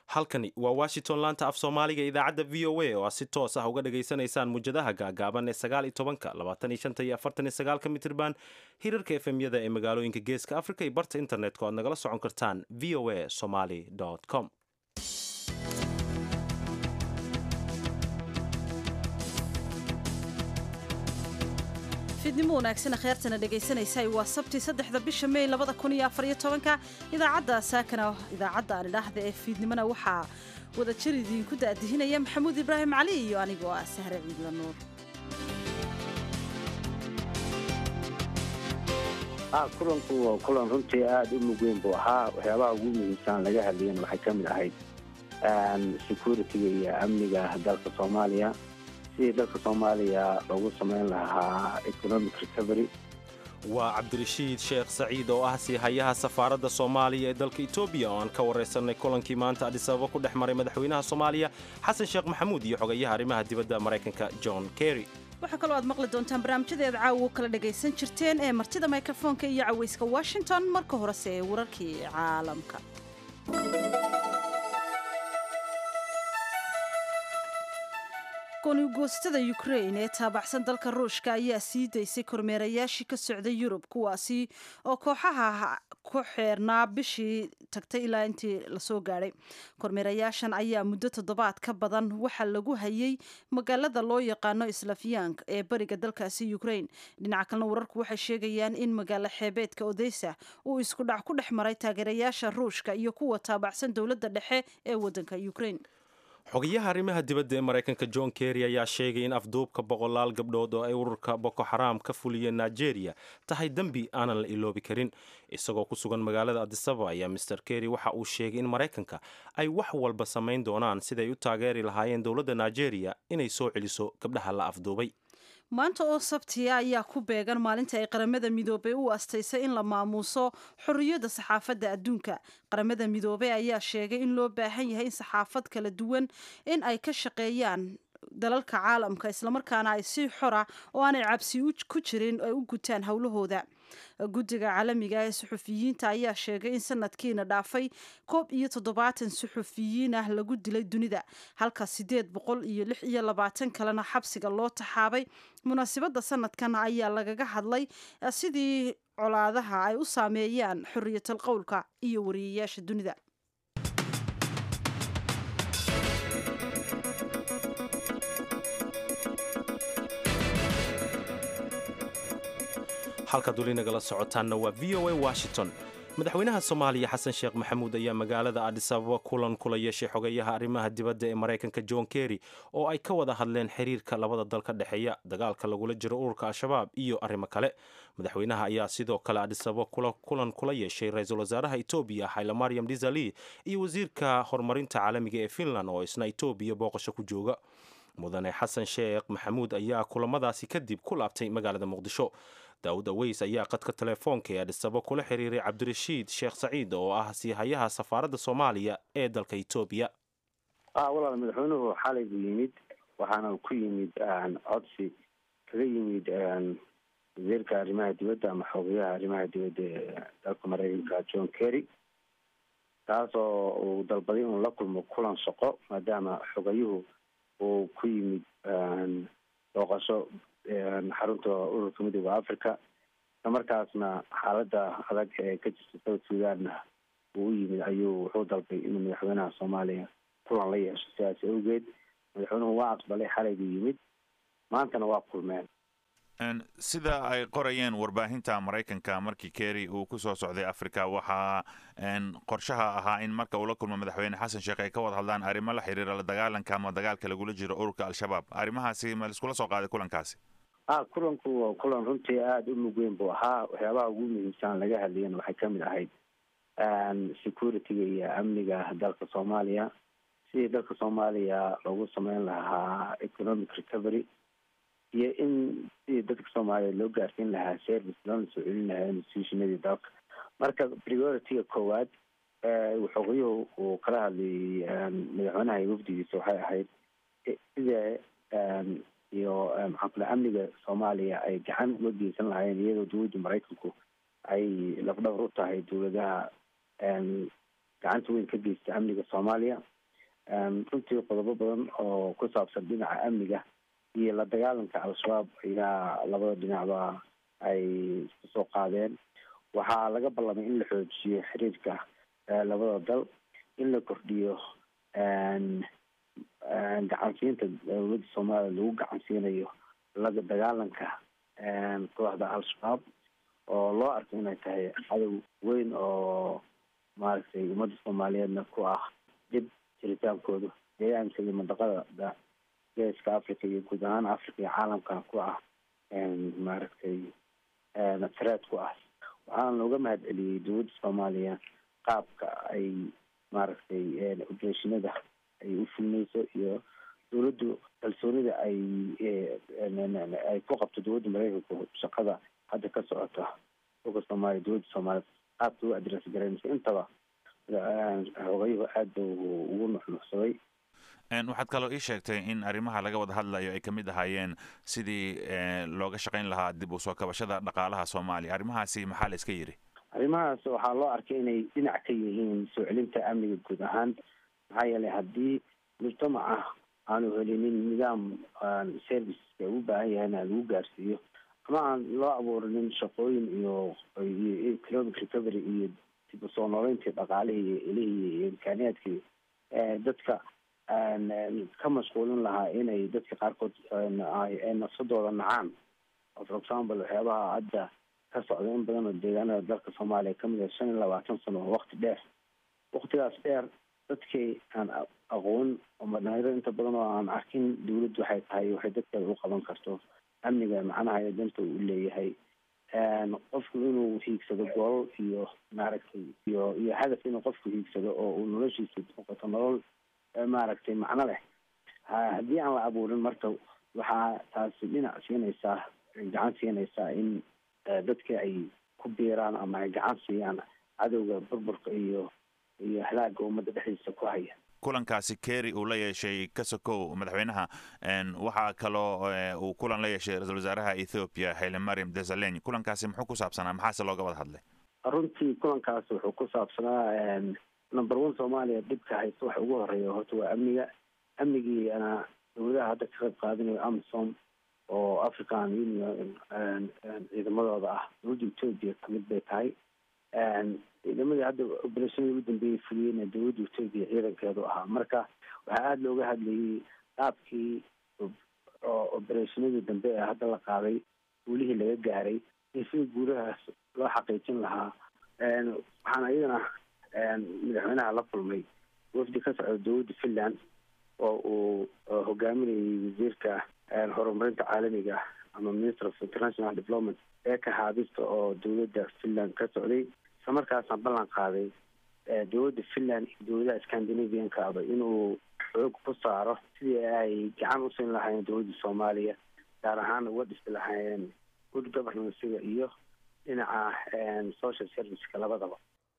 halkani waa washington laanta af soomaaliga idaacadda v o a oo aad si toos ah uga dhagaysanaysaan muwjadaha gaagaaban ee sagaal iyo tobanka labaatan iyo shanta iyo afartan iyo sagaalka mitirban hirarka efemyada ee magaalooyinka geeska africa iyo barta internetka o aad nagala socon kartaan v o a somaly com fiidnimo wanaagsan kheertana dhegaysanaysa waa sabti saddexda bisha mey labada kun iyo afariyo tobanka idaacadda saakana idaacadda aan idhaahda ee fiidnimona waxaa wada jir idiinku daadihinaya maxamuud ibraahim cali iyo anigoo ah sahre ciidla nuur kulanku waa kulan runtii aada u mug weyn buu ahaa waxyaabaha ugu muhiimsan laga hadlayana waxay ka mid ahayd security-ga iyo amniga dalka soomaaliya sidii dalka soomaaliya loogu samayn lahaa economic recovery waa cabdirashiid sheekh saciid oo ah siihayaha safaaradda soomaaliya ee dalka etoobiya oo aan ka waraysanay kulankii maanta adisababa ku dhex maray madaxweynaha soomaaliya xasan sheekh maxamuud iyo xogayaha arrimaha dibadda maraykanka john kerry waxaa kaloo aad maqli doontaan barnaamijyadeed caawa u kala dhagaysan jirteen ee martida mikrofoonka iyo cawayska washington marka horese ee wararkii caalamka goonigoostada ukrain ee taabacsan dalka ruushka ayaa sii daysay kormeerayaashii ka socday yurub kuwaasi oo kooxaha ku xeernaa bishii tagtay ilaa intii lasoo gaadhay kormeerayaashan ayaa muddo toddobaad ka badan waxaa lagu hayay magaalada loo yaqaano islafyank ee bariga dalkaasi ukrain dhinaca kalena wararku waxay sheegayaan in magaalo xeebeedka odesa uu isku dhac ku dhex maray taageerayaasha ruushka iyo kuwa taabacsan dowladda dhexe ee waddanka ukrain xogayaha arrimaha dibadda ee maraykanka john kerry ayaa sheegay in afduubka boqolaal gabdhood oo ay ururka boko xaraam ka fuliyeen nigeria tahay dembi aanan la iloobi karin isagoo ku sugan magaalada adisaba ayaa master kerry waxa uu sheegay in maraykanka ay wax walba samayn doonaan siday u taageeri lahaayeen dowladda nigeria inay soo celiso gabdhaha la afduubay maanta oo sabtiya ayaa ku beegan maalinta ay qaramada midoobey u astaysay in la maamuuso xorriyadda saxaafadda adduunka qaramada midoobey ayaa sheegay in loo baahan yahay in saxaafad kala duwan in ay ka shaqeeyaan dalalka caalamka islamarkaana ay si xora oo aanay cabsi ku jirin ay u gutaan howlahooda guddiga caalamiga ee suxufiyiinta ayaa sheegay in sanadkiina dhaafay koob iyo toddobaatan suxufiyiin ah lagu dilay dunida halka siddeed boqol iyo lix iyo labaatan kalena xabsiga loo taxaabay munaasibadda sanadkan ayaa lagaga hadlay sidii colaadaha ay u saameeyaan xorriyatal qowlka iyo wariyayaasha dunida halkaad weli nagala socotaanna waa v o a washington madaxweynaha soomaaliya xasan sheekh maxamuud ayaa magaalada adisababa kulan kula yeeshay xogayaha arrimaha dibadda ee maraykanka john kerry oo ay ka wada hadleen xiriirka labada dal ka dhexeeya dagaalka lagula jiro ururka al-shabaab iyo arrimo kale madaxweynaha ayaa sidoo kale adisababa kulan kula yeeshay ra-iisul wasaaraha etoobiya hayle mariam disali iyo wasiirka horumarinta caalamiga ee finland oo isna etoobiya booqasho ku jooga mudane xasan sheekh maxamuud ayaa kulamadaasi kadib ku laabtay magaalada muqdisho daawud aweys ayaa qadka telefoonka ee adhisabo kula xiriiray cabdirashiid sheekh saciid oo ah siihayaha safaaradda soomaaliya ee dalka etoobiya walaal madaxweynuhu xalay buu yimid waxaana ku yimid codsi kaga yimid wasiirka arrimaha dibadda ama xogayaha arrimaha dibadda ee dalka maraykanka john kerry taas oo uu dalbaday inuu la kulmo kulan shaqo maadaama xogayuhu uu ku yimid booqasho xarunta ururka midooda africa islamarkaasna xaaladda adag ee ka jirta south sudanna uu u yimid ayuu wuxuu dalbay inuu madaxweynaha soomaaliya kulan la yeesho sidaas awgeed madaxweynuhu waa aqbalay xalay buu yimid maantana waa kulmeen sida ay qorayeen warbaahinta maraykanka markii kerry uu ku soo socday africa waxaa qorshaha ahaa in marka uu la kulmo madaxweyne xasan sheekh ay ka wada hadlaan arrimo la xiriira la dagaalanka ama dagaalka lagula jiro ururka al-shabaab arrimahaasi ma laiskula soo qaaday kulankaasi a kulanku waa kulan runtii aada u mug weyn buu ahaa waxyaabaha ugu muhiimsan laga hadlayana waxay ka mid ahayd security-ga iyo amniga dalka soomaaliya sidii dalka soomaaliya loogu sameyn lahaa economic recovery iyo in sidii dadka soomaaliya loo gaarsiin lahaa service loona soo celin lahaa institutionadii dalka marka priority-ga koowaad xoogayuhu uu kala hadlayay madaxweynaha iyo wafdigiisa waxay ahayd sida iyo maxaa kule amniga soomaaliya ay gacan uga geysan lahaayeen iyadoo dowladda maraykanku ay lafdhabar u tahay dowladaha gacanta weyn ka geysta amniga soomaaliya runtii qodobo badan oo ku saabsan dhinaca amniga iyo la dagaalanka al-shabaab ayaa labada dhinacba ay isku soo qaadeen waxaa laga ballamay in la xoojiyo xiriirka labada dal in la kordhiyo gacansiinta dowladda soomaaliya lagu gacansiinayo laga dagaalanka kooxda al-shabaab oo loo arko inay tahay cadow weyn oo maaragtay ummadda soomaaliyeedna ku ah dib jiritaankooda deegaanka iyo mandaqada geeska africa iyo guud ahaan africa iyo caalamkana ku ah maaragtay threat ku ah waxaana looga mahad celiyey dowladda soomaaliya qaabka ay maaragtay obereshinada ay u fulneyso iyo dowladdu kalsoonida ay ay ku qabto dowladda mareykanku shaqada hadda ka socota oga soomaaliya dowladda soomaaliya qaabka u adres garaynayso intaba xogayuhu aad ba ugu nuxnuxsaday waxaad kaloo ii sheegtay in arrimaha laga wada hadlayo ay ka mid ahaayeen sidii looga shaqayn lahaa dib u soo kabashada dhaqaalaha soomaaliya arrimahaasi maxaa la iska yidhi arrimahaas waxaa loo arkay inay dhinac ka yihiin soo celinta amniga guud ahaan maxaa yeelay haddii mujtamaca aanu helinin nidaam serviceska u baahan yahayna lagu gaarsiiyo ama aan loo abuurinin shaqooyin iyo iyo economic recovery iyo dib usoo nooleyntii dhaqaalihii iyo ilihii iyo imkaaniyaadkii dadka ka mashquulin lahaa inay dadka qaarkood nafsadooda nacaan for example waxyaabaha hadda ka socda in badan oo deegaanada dalka soomaaliya kamid ah shan iyo labaatan sano oo wakti dheer waktigaas dheer dadkii aan aqoon ama dhalinyaro inta badan oo aan arkin dawladdu waxay tahay waxay dadkeeda u qaban karto amniga macnaha ee danta uu leeyahay qofku inuu hiigsado goolal iyo maaragtay iyo iyo hadaf inuu qofku hiigsado oo uu noloshiisa noqoto nolol maaragtay macno leh haddii aan la abuurin marka waxaa taasi dhinac siinaysaa gacan siinaysaa in dadka ay ku biiraan ama ay gacan siiyaan cadowga burburka iyo iyo halaaga ummadda dhexdiisa ku haya kulankaasi kerry uu la yeeshay kasokow madaxweynaha waxaa kaloo uu kulan la yeeshay ra-isul wasaaraha ethoopia hayle mariam desaleny kulankaasi muxuu ku saabsanaa maxaase looga wada hadlay runtii kulankaasi wuxuu ku saabsanaa number one soomaaliya dhibka haysta waxa ugu horeeya horta waa amniga amnigiina dowladaha hadda ka qayb qaadanayo amisom oo african union ciidamadooda ah dowladda ethoopia kamid bay tahay ciidamadii hadda obereshonadii u dambeeyey fuliyeyna dowladda ethoopia ciidankeedu ahaa marka waxaa aada looga hadlayay qaabkii obereshonadii dambe ee hadda la qaaday guulihii laga gaaray iyo sida guulahaas loo xaqiijin lahaa waxaana iyadana madaxweynaha la kulmay wafdi ka socda dowladda finland oo uu hogaaminayay wasiirka horumarinta caalamiga ama minister of international development ee ka haabista oo dowladda finland ka socday isla markaasna ballan qaaday dowladda finland iyo dowladaha scandinaviankaaba inuu xoog ku saaro sidii ay gacan u siin lahaayeen dowladda soomaaliya gaar ahaan uga dhisi lahaayeen good governansiga iyo dhinaca social serviceka labadaba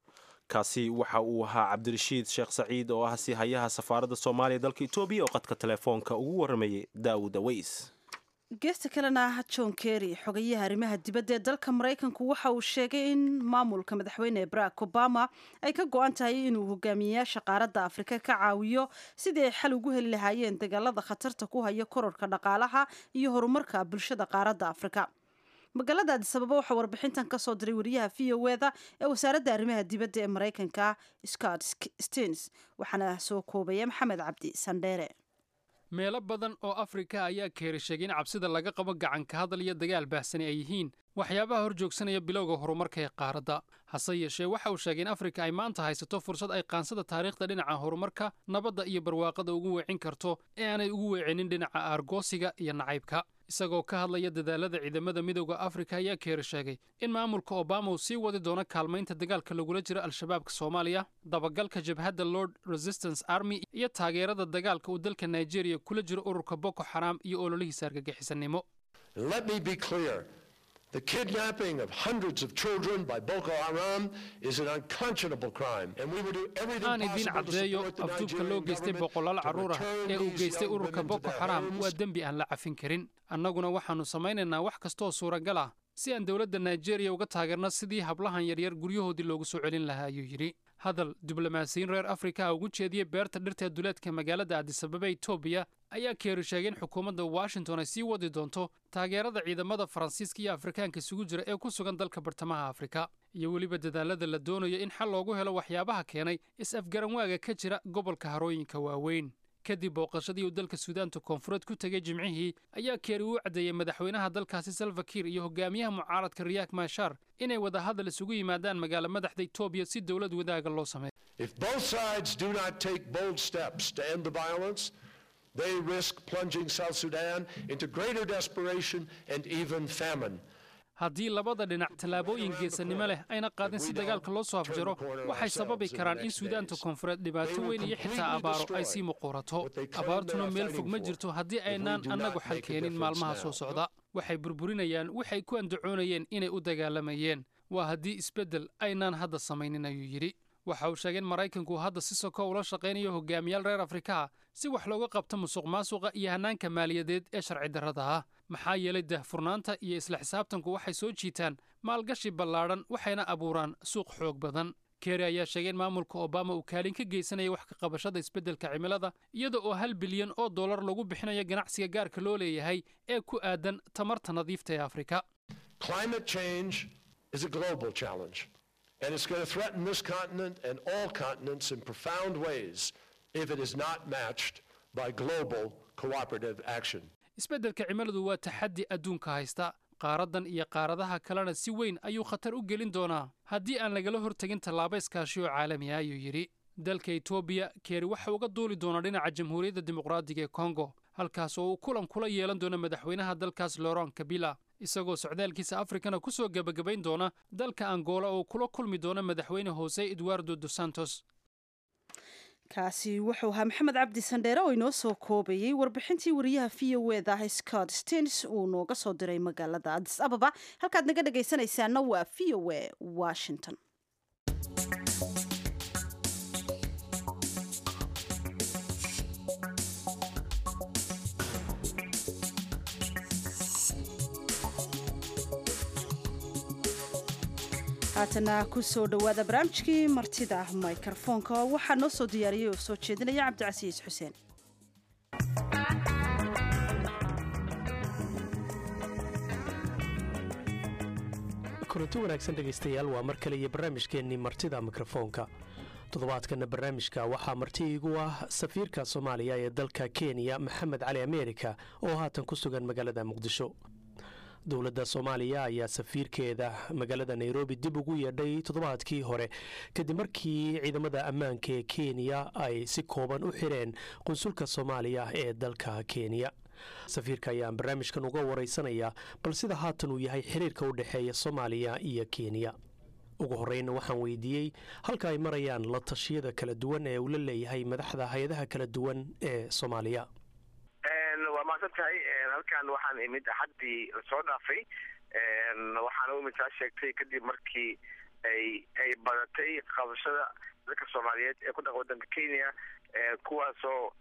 kaasi waxa uu ahaa cabdirashiid sheekh saciid oo ah si hayaha safaaradda soomaaliya dalka etoobiya oo qadka telefoonka ugu waramayay daawud aweys geesta kalena john kerry xogayaha arrimaha dibadda ee dalka maraykanku waxa uu sheegay in maamulka madaxweyne barack obama ay ka go-an tahay inuu hogaamiyeyaasha qaaradda afrika ka caawiyo sidii ay xal ugu heli lahaayeen dagaalada khatarta ku haya kororka dhaqaalaha iyo horumarka bulshada qaaradda afrika magaalada adisababa waxaa warbixintan ka soo diray wariyaha v o eda ee wasaaradda arrimaha dibadda ee maraykanka scott stens waxaana soo koobaya maxamed cabdi sandheere meelo badan oo afrika ayaa keeri sheegay in cabsida laga qabo gacanka hadal iyo dagaal baahsani ay yihiin waxyaabaha hor joogsanaya bilowga horumarka ee qaaradda hase yeeshee waxa uu sheegay in afrika ay maanta haysato fursad ay qaansada taariikhda dhinaca horumarka nabadda iyo barwaaqada ugu weecin karto ee aanay ugu weecinin dhinaca aargoosiga iyo nacaybka isagoo ka hadlaya dadaalada ciidamada midowda afrika ayaa keeri sheegay in maamulka obama uu sii wadi doono kaalmaynta dagaalka lagula jiro al-shabaabka soomaaliya dabagalka jabhadda lord resistance army iyo taageerada dagaalka uu dalka nigeria kula jiro ururka boko xaraam iyo ololihiisa argagixisanimo The kidnapping of hundreds of children by Boko Haram is an unconscionable crime, and we will do everything aan idiin possible to caddeeyo support the afduubka loo Nigerian geystay government boqolaal to carruur ah return ee uu these geystay young ururka women to boko their xaraam homes. waa dembi aan la cafin karin annaguna waxaannu samaynaynaa wax kastooo suuragal ah si aan dowladda nigeria uga taageerno sidii hablahan yaryar guryahoodii loogu soo celin lahaa ayuu yidhi hadal diblomaasiyiin reer afrika ah ugu jeediyey beerta dhirta ee duleedka magaalada adisababa etoobiya ayaa keeri sheegay in xukuumadda washington ay sii wadi doonto taageerada ciidamada faransiiska iyo afrikaanka isugu jira ee ku sugan dalka bartamaha afrika iyo weliba dadaalada la doonayo in xal loogu helo waxyaabaha keenay is-afgaranwaaga ka jira gobolka harooyinka waaweyn kadib booqashadii uu dalka suudaanta koonfureed ku tegay jimcihii ayaa keeri uu caddeeyey madaxweynaha dalkaasi salvakiir iyo hogaamiyaha mucaaradka riyaak maashar inay wadahadal isugu yimaadaan magaalo madaxda etoobiya si dowlad wadaaga loo sameeyo If both sides do not take bold steps to end the violence, they risk plunging South Sudan into greater desperation and even famine. haddii labada dhinac tallaabooyin geesanimo leh ayna qaadin si dagaalka loo soo afjaro waxay sababi karaan in suudaanta koonfureed dhibaato weyn iyo xitaa abaaro ay sii muquurato abaartuna meel fog ma jirto haddii aynaan annagu xal keenin maalmaha soo socda waxay burburinayaan waxay ku andacoonayeen inay u dagaalamayeen waa haddii isbeddel aynaan hadda samaynin ayuu yidhi waxa uu sheegay in maraykanku hadda si soko ula shaqaynayo hogaamiyaal reer afrika ah si wax looga qabto musuq maasuqa iyo hannaanka maaliyadeed ee sharci darrada ah maxaa yeelay dahfurnaanta iyo isla xisaabtanku waxay soo jiitaan maalgashi ballaadhan waxayna abuuraan suuq xoog badan keri ayaa sheegay in maamulka obama uu kaalin ka geysanaya wax ka qabashada isbeddelka cimilada iyada oo hal bilyan oo dollar lagu bixinayo ganacsiga gaarka loo leeyahay ee ku aadan tamarta nadiifta ee afrika Climate change is a global challenge, and it's going to threaten this continent and all continents in profound ways if it is not matched by global cooperative action. isbeddelka cimiladu waa taxaddi adduunka haysta qaaraddan iyo qaaradaha kalena si weyn ayuu khatar u gelin doonaa haddii aan lagala hortegin tallaabo iskaashi oo caalami ah ayuu yidhi dalka etoobiya keeri waxa uga duuli doona dhinaca jamhuuriyadda dimuqraadiga ee kongo halkaas oo uu kulan kula yeelan doono madaxweynaha dalkaas loron kabila isagoo socdaalkiisa afrikana ku soo gebagabayn doona dalka angola oo kula kulmi doona madaxweyne hose eduardo dos santos kaasi wuxuu ahaa maxamed cabdi sandheere oo inoo soo koobayey warbixintii wariyaha v o eda ah scott stens uu nooga soo diray magaalada adis ababa halkaad naga dhagaysanaysaana waa v o e washington haatana kusoo dhowaada barnaamijkii martida mikrofoonka waxaa noo soo diyaariyey oo soo jeedinaya cabdicasiis xuseen kulanti wanaagsan dhegaystayaal waa mar kale iyo barnaamijkeennii martida mikrofoonka toddobaadkana barnaamijka waxaa marti iigu ah safiirka soomaaliya ee dalka kenya maxamed cali ameerika oo haatan ku sugan magaalada muqdisho dowladda soomaaliya ayaa safiirkeeda magaalada nairobi dib ugu yeedhay toddobaadkii hore kadib markii ciidamada ammaanka ee kenya ay si kooban u xireen qunsulka soomaaliya ee dalka kenya safiirka ayaan barnaamijkan uga wareysanaya bal sida haatan uu yahay xiriirka u dhexeeya soomaaliya iyo kenya ugu horeyna waxaan weydiiyey halka ay marayaan la tashiyada kala duwan ee uu la leeyahay madaxda hay-adaha kala duwan ee soomaaliya waa mahadsan tahay halkan waxaan imid axaddii lasoo dhaafay waxaana u imid saa sheegtay kadib markii ay ay badatay qabashada dadka soomaaliyeed ee ku dhaqa wadanka kenya kuwaasoo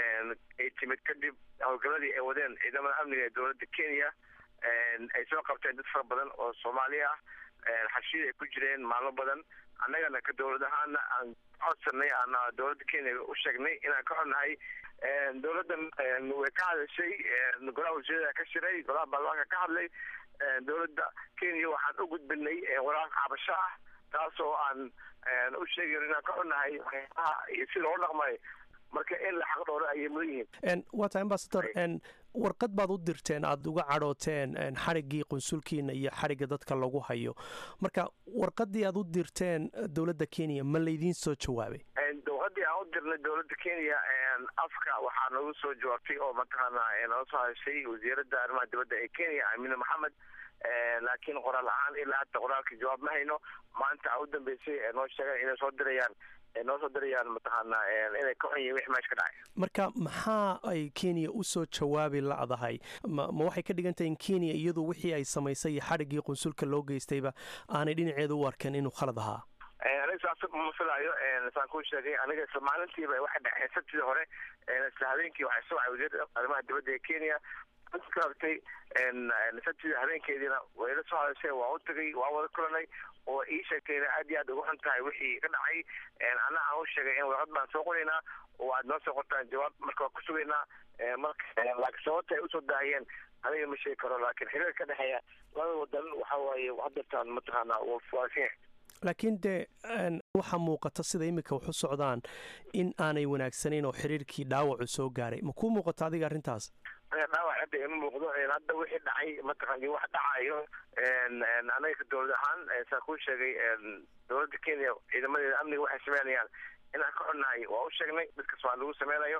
ay timid kadib howlgaladii ay wadeen ciidamada amniga ee dowladda kenya ay soo qabteen dad fara badan oo soomaali ah xashiyada ay ku jireen maalmo badan annagana ka dowlad ahaana aan codsanay aana dowladda kenya u sheegnay inaan ka xunnahay dowladdan way ka hadashay golaha wasiirada ka shiray golaha baarlamaanka ka hadlay dowladda kenya waxaan u gudbinay waraaq cabasho ah taas oo aan u sheegayn inaan ka xunnahay waxyaabaha iyo si loola dhaqmayo marka in la xaq dhooro ayay mudan yihiin waata ambasador warqad baad u dirteen aada uga cadhooteen xariggii qunsulkiina iyo xarigga dadka lagu hayo marka warqadii aad u dirteen dowladda kenya ma laydiin soo jawaabay warqadii aan u dirnay dowladda kenya afka waxaa nagu soo jawaabtay oo mataqaana nala soo hadashay wasiiradda arrimaha dibadda ee kenya amina maxamed laakiin qoraal ahaan ilaa hadda qoraalka jawaab ma hayno maanta a u dambeysay noo sheegan inay soo dirayaan noo soo dirayaan mataqaana inay ka xun yihin wix meesha ka dhacay marka maxaa ay kenya usoo jawaabi la'dahay ma ma waxay ka dhigan tahay in kenya iyadu wixii ay samaysay iyo xadhiggii qunsulka loo geystayba aanay dhinaceeda u arkan inuu khalad ahaa aniga saas ma filaayo saan kuu sheegay aniga isla maalintiiba waxay dhexeen sabtidii hore isla habeenkii waxay soo wacay wasiirda arrimaha dibadda ee kenya ka rabtay sabtidii habeenkeediina way la soo hadashay waa u tagay waa wada kulanay oo ii sheegtayna aad iyo aad ugu xun tahay wixii ka dhacay anna aan u sheegay in warqad baan soo qoraynaa oo aad noo soo qortaan jawaab marka waa ku sugaynaa marka laakiin sababta ay usoo daahiyeen aniga ma sheegi karo laakiin xiriir ka dhexeeya labada wadan waxa waaye hadeertaan mataqaanaa waa faafin yahay laakiin dee waxaa muuqata sida iminka wax u socdaan in aanay wanaagsanayn oo xiriirkii dhaawacu soo gaaray ma kuu muuqata adiga arrintaas dhaawac hadda ima muuqdo hadda wixii dhacay mataqan wax dhacayo anaga dowlad ahaan saa kuu sheegay dowladda kenya ciidamadeeda amniga waxay sameynayaan inaan ka xunnahay waa u sheegnay dadkas waa lagu sameynayo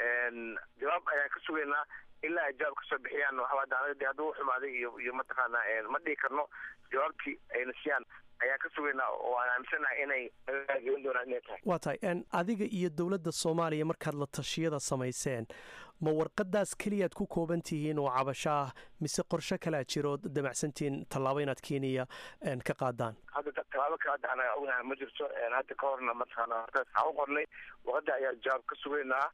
jawaab ayaan ka sugaynaa ilaa ay jawaab kasoo bixiyaan waxaa anaga de hadduu xumaaday iyo iyo mataqaana ma dhihi karno jawaabtii ayna siiyaan ayaan ka sugaynaa oo aan aaminsanahay inay nagaageen doonaan inay tahay waa tahay adiga iyo dowladda soomaaliya markaad la tashiyada samayseen ma warqadaas keliyaad ku kooban tihiin oo cabasho ah mise qorshe kalea jiro damacsantihiin tallaabo inaad kenya ka qaadaan hadda tallaabo kale hadda anaga ognahay ma jirto hadda ka horna mataqaana warqadaas aan u qornay warqada ayaa jawaab ka sugaynaa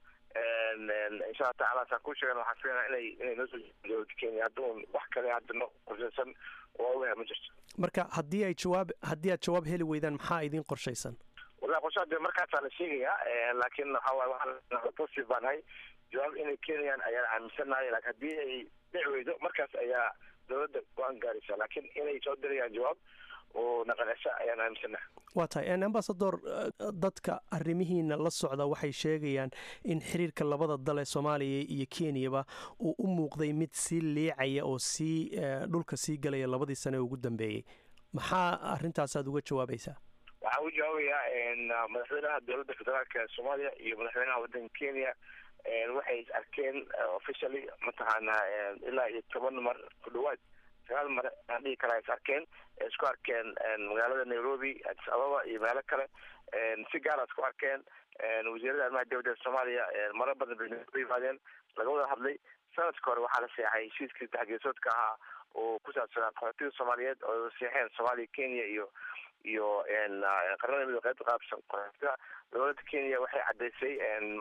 insha allah tacaala saan kuu sheegan waxaan filaynaa inay inay noo soo dowladda kenya hadda un wax kale hadda no qorshaysan oo ognahay ma jirto marka haddii ay jawaab haddii aad jawaab heli weydaan maxaa idiin qorshaysan wallahi qorshaha de markaasaa la sheegayaa laakiin waxa waaye waxaan positive baan nahay jawaab inay keenayaan ayaan aaminsanahay laakiin haddii ay dhici weydo markaas ayaa dowladda go-aan gaaraysa laakiin inay soo dirayaan jawaab oo naqanasho ayaan aaminsanahay waa tahay ambasador dadka arrimihiina la socda waxay sheegayaan in xiriirka labada dal ee soomaaliya iyo kenyaba uu u muuqday mid sii liicaya oo sii dhulka sii galaya labadii sane ugu dambeeyey maxaa arrintaas aad uga jawaabaysaa waxaan u jawaabayaa madaxweynaha dowladda federaalka soomaaliya iyo madaxweynaha waddanka kenya waxay is arkeen officially mataqaanaa ilaa iyo toban mar ku dhawaad sagaal mar aan dhihi karaa is arkeen isku arkeen magaalada nairobi addis ababa iyo meelo kale si gaara isku arkeen wasiirada arrimaha dowladda soomaaliya maro badan bay nairobi yimaadeen laga wada hadlay sanadka hore waxaa la seexay heshiiskii saddexgeesoodka ahaa oo ku saabsanaa qaxootiga soomaaliyeed oo seexeen soomaaliya kenya iyo iyo qaranada midoo qaybta qaabsan qaxootiga dowladda kenya waxay caddaysay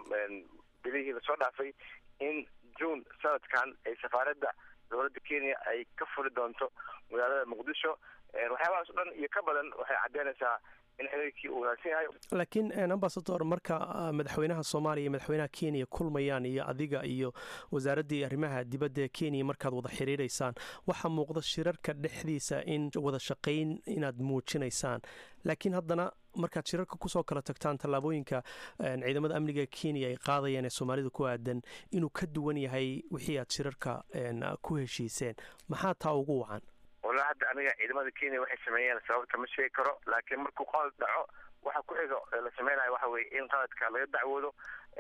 bilihii lasoo dhaafay in june sanadkan ay safaaradda dowladda kenya ay ka furi doonto magaalada muqdisho waxyaabahaas o dhan iyo ka badan waxay caddeynaysaa in xiriirkii uu wanaagsan yahay laakiin ambasador marka madaxweynaha soomaaliya iyo madaxweynaha kenya kulmayaan iyo adiga iyo wasaaraddii arrimaha dibadda ee kenya markaad wada xiriiraysaan waxaa muuqda shirarka dhexdiisa in wada shaqayn inaad muujinaysaan laakiin haddana markaad shirarka kusoo kala tagtaan tallaabooyinka ciidamada amniga kenya ay qaadayaan ee soomaalida ku aadan inuu ka duwan yahay wixii aad shirarka ku heshiiseen maxaa taa ugu wacan walla hadda aniga ciidamada kenya waxay sameeyeen sababta ma sheegi karo laakiin markuu qalad dhaco waxa ku xiga la sameynayo waxa weye in qaladka laga dacwoodo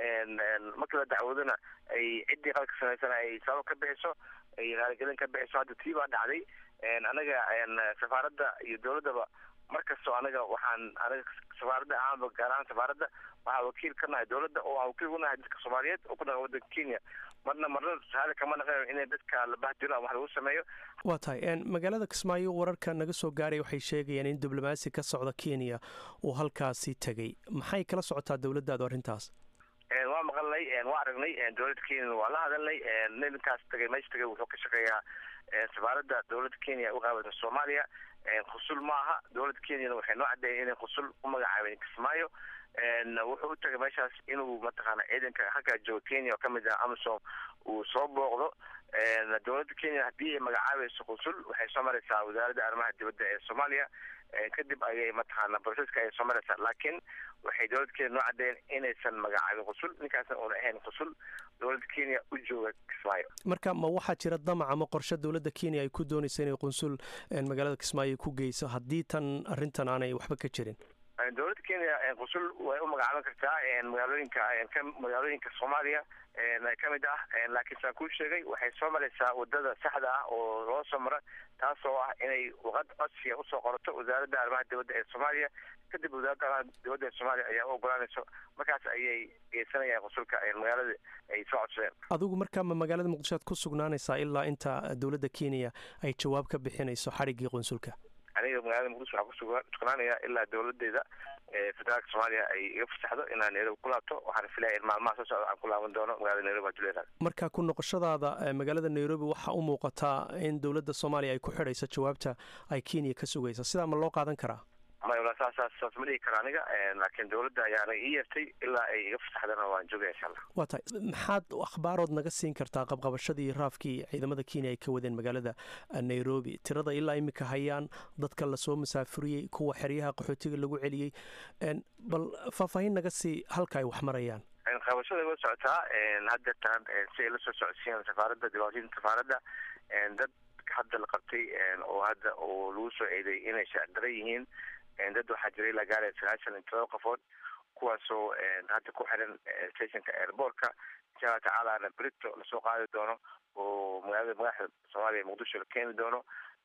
markii la dacwoodona ay ciddii qaladka samaysana ay sabab ka bixiso ay raaligelin ka bixiso hadda tii baa dhacday anaga safaaradda iyo dowladdaba mar kastoo anaga waxaan anaga safaaradda ahaanba gaar ahaan safaaradda waxaa wakiil ka nahay dowladda oo aan wakiil ku nahay dadka soomaaliyeed oo ku dhaqan waddanka kenya marna marna raali kama naqayo inay dadka la bahdilo ama wax lagu sameeyo waa tahay magaalada kismaayo wararka naga soo gaaray waxay sheegayaan in diblomaasi ka socda kenya uu halkaasi tegey maxay kala socotaa dowladdaadu arrintaas waa maqalnay waa aragnay dowladda kenya waa la hadalnay ninkaas tagay meesha tagay wuxuu ka shaqeeyaa safaaradda dowladda kenya u qaabilsan soomaaliya khusul ma aha dowladda kenyana waxay noo caddeeyeen inay khusul u magacaabeen kismaayo wuxuu u tagay meeshaas inuu mataqaana ciidanka halkaa jooga kenya oo kamid ah amsom uu soo booqdo dowladda kenya haddii ay magacaabayso khusul waxay soo maraysaa wasaaradda arrimaha dibadda ee soomaaliya kadib ayay mataqaana broseska ayay soo maraysaa laakiin waxay dowladda kenya noo caddeeyeen inaysan magacaabin khusul ninkaasna uuna ahayn khusul dowladda kenya u jooga kismaayo marka ma waxaa jira damac ama qorshe dowladda kenya ay ku doonaysa inay qunsul magaalada kismaayo ku geyso haddii tan arrintan aanay waxba ka jirin dowladda kenya qusul way u magacaaban kartaa magaalooyinka magaalooyinka soomaaliya kamid ah laakiin saan kuu sheegay waxay soo maraysaa wadada saxda ah oo loo soo mara taas oo ah inay waqad codsiga usoo qorato wasaaradda arrimaha dibadda ee soomaaliya kadib wasaaradda arrimaha dibadda ee soomaaliya ayaa u ogolaanayso markaas ayay geysanayaan qusulka magaalada ay soo codsadeen adigu markaa ma magaalada muqdisho aad ku sugnaanaysaa ilaa inta dowladda kenya ay jawaab ka bixinayso xadhiggii qunsulka aniga magaalada muqdisho waxaa kusugsugnaanaya ilaa dowladeeda federaalka soomaaliya ay iga fasaxdo inaan nairobi ku laabto waxaan filaya in maalmaha soo socda aan ku laaban doono magaalada nairobi haduu leedahay marka ku noqoshadaada magaalada nairobi waxaa u muuqataa in dowladda soomaaliya ay ku xidhayso jawaabta ay kenya ka sugayso sidaa ma loo qaadan karaa maya saas saas ma dhihi kara aniga laakiin dowladda ayaa anaga ii yeertay ilaa ay iga fasaxdana waan joogaya insha allah waa tahay maxaad akhbaarood naga siin kartaa qabqabashadii raafkii ciidamada kenya ay ka wadeen magaalada nairobi tirada ilaa imika hayaan dadka lasoo masaafuriyey kuwa xeryaha qaxootiga lagu celiyey bal faahfaahin naga sii halka ay wax marayaan qabashada way socotaa haddeertaan si ay la soo socodsiiyaan safaaradda dibaatooyinka safaaradda dad hadda la qabtay oo hadda oo lagu soo eeday inay shacdara yihiin dad waxaa jira ilaa gaaraya sagaashan iyo todoba qofood kuwaasoo hadda ku xiran stationka airbortka insha alla tacaalana brito lasoo qaadi doono oo magaalada madaxda soomaaliya muqdisho la keeni doono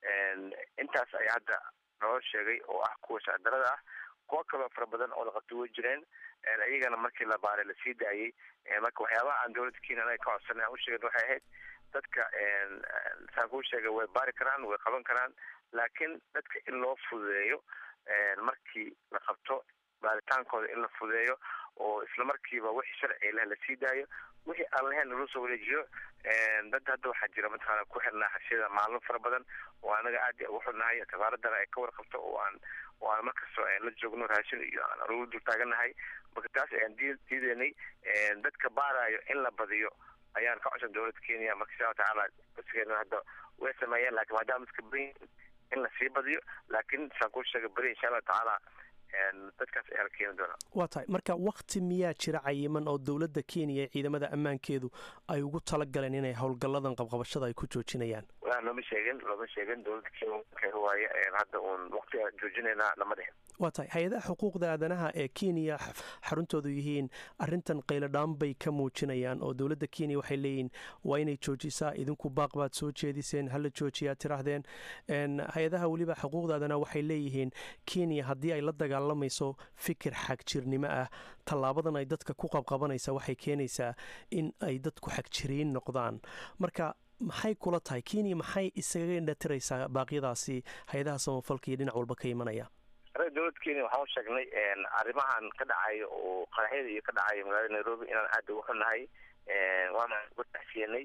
intaas ayaa hadda noo sheegay oo ah kuwa shacdarada ah kuwo kaloo fara badan oo la qabtay way jireen iyagana markii la baaray lasii daayey marka waxyaabaha aan dowladda kenya anaga ka codsanay aan usheegen waxay ahayd dadka saan kuu sheegay way baari karaan way qaban karaan laakiin dadka in loo fududeeyo markii la qabto baaritaankooda in la fududeeyo oo isla markiiba wixii sharci leh lasii daayo wixii aan lahayn lagu soo wareejiyo dad hadda waxaa jira mataqaana ku xirnaa xabsiyada maalmo fara badan oo anaga aad ugu xunnahay safaaradana ay ka warqabto oo aan oo aan markastoo la joogno raashin iyo aan ugu dul taaganahay marka taas ayaan diideynay dadka baarayo in la badiyo ayaan ka codsan dowladda kenya marka insha alla tacaala codsigeena hadda way sameeyeen laakiin maadaama dadka beri in lasii badiyo laakiin saan kuu sheegay beri insha allah tacaala dadkaas ayaa la keeni doonaa waa tahay marka wakti miyaa jira cayiman oo dowladda kenya ee ciidamada ammaankeedu ay ugu talagaleen inay howlgalladan qabqabashada ay ku joojinayaan waa looma sheegin looma sheegin dowladda kenya waaye hadda uun waqtiga joojinaynaa lama dhihin waa tahay hay-adaha xuquuqda aadanaha ee kenya xaruntoodu yihiin arrintan qayladhaan bay ka muujinayaan oo dowladda kenya waxay leeyihiin waa inay joojisaa idinku baaq baad soo jeediseen hala joojiyaa tiraahdeen hay-adaha weliba xuquuqda aadanaha waxay leeyihiin kenya haddii ay la dagaalamayso fikir xagjirnimo ah tallaabadan ay dadka ku qabqabanaysa waxay keenaysaa in ay dadku xagjiriin noqdaan marka maxay kula tahay kenya maxay isaga indhatiraysaa baaqyadaasi hay-adaha samafalka iyo dhinac walba ka imanaya anaga dowladda kenya waxaan u sheegnay arrimahan ka dhacayo oo qaraxyada iyo ka dhacayo magaalada nairobi inaan aada ugu xunnahay waana uga taxsiyenay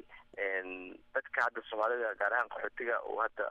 dadka hadda soomaalida gaar ahaan qaxootiga oo hadda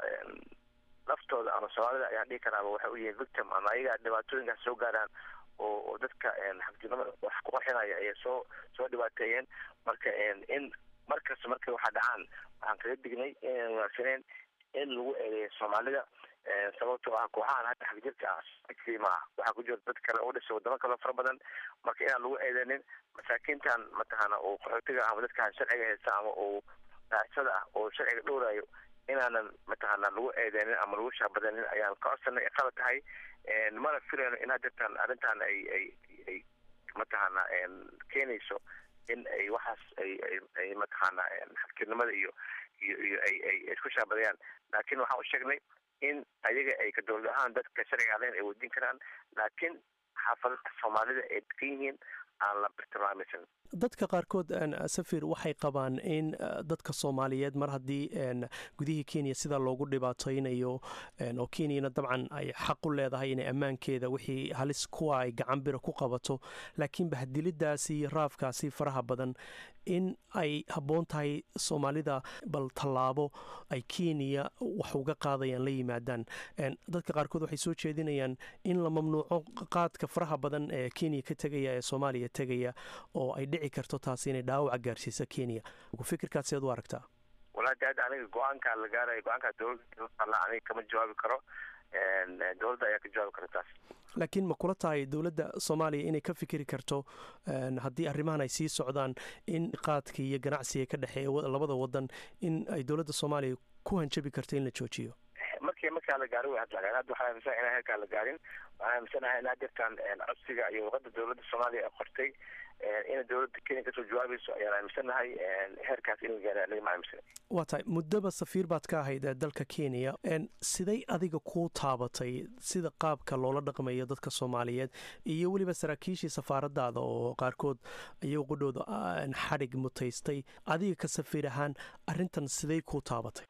laftooda ama soomaalida ayaan dhihi karaaba waxay u yihiin victim ama ayaga dhibaatooyinkaas soo gaaraan oo oo dadka xagjirnimada wax ku qarxinaya ayay soo soo dhibaateeyeen marka in markasta markay waxa dhacaan waxaan kaga dignay inaan wanaagsaneyn in lagu eedeeyo soomaalida sababtoo ah kooxahan hadda xagjirka ah ma ah waxaa ku jira dad kale oo dhashay wadamo kaleo fara badan marka inaan lagu eedeynin masaakiintan mataqaana oo qaxootiga ama dadkaan sharciga haysta ama oo raacsada ah oo sharciga dhowrayo inaanan mataqaana lagu eedeynin ama lagu shaabadanin ayaan ka codsanay qalad tahay mana filayno in hadeertaan arrintan ay ay ay mataqaana keenayso in ay waxaas ay ay ay mataqaana xagjirnimada iyo iyo iyo ay ay isku shaabadayaan laakiin waxaan u sheegnay in ayaga ay ka dowlad ahaan dadka sharciga alen ay weydiin karaan laakiin xaafadaha soomaalida ay degan yihiin aan la bartilmaamaysan dadka qaarkood safir waxay qabaan in dadka soomaaliyeed mar haddii gudihii kenya sidaa loogu dhibaataynayo oo kenyana dabcan ay xaq u leedahay inay ammaankeeda wixii halis kuwa ay gacan bira ku qabato laakiin bahdilidaasi iyo raafkaasi faraha badan in ay habboon tahay soomaalida bal tallaabo ay kenya wax uga qaadayaan la yimaadaan dadka qaarkood waxay soo jeedinayaan in la mamnuuco qaadka faraha badan ee kenya ka tegaya ee soomaaliya tegaya oo ay dhici karto taasi inay dhaawaca gaarsiiso kenya fikirkaas seed u aragtaa walahi hadda aniga go-aankaa la gaaraya go-aankaa dowladda aniga kama jawaabi karo dowladda ayaa ka jawaabi kara taas laakiin ma kula tahay dowladda soomaaliya inay ka fikiri karto haddii arrimahan ay sii socdaan in qaadka iyo ganacsiga ka dhexeeya labada wadan in ay dowladda soomaaliya ku hanjabi karto in la joojiyo markii markaa la gaarin way hadlagaan hadda waxaan aaminsan inaan heerkaa la gaarin waxaan aaminsanahay in hadeertaan codsiga iyo luqada dowladda soomaaliya ay qortay inay dowladda kenya kasoo jawaabayso ayaan aaminsanahay heerkaas in la gaara aniga ma aaminsana waa tahay muddaba safiir baad ka ahayd dalka kenya siday adiga kuu taabatay sida qaabka loola dhaqmayo dadka soomaaliyeed iyo weliba saraakiishii safaaradaada oo qaarkood iyago qudhooda xadhig mutaystay adiga ka safiir ahaan arrintan siday kuu taabatay aniga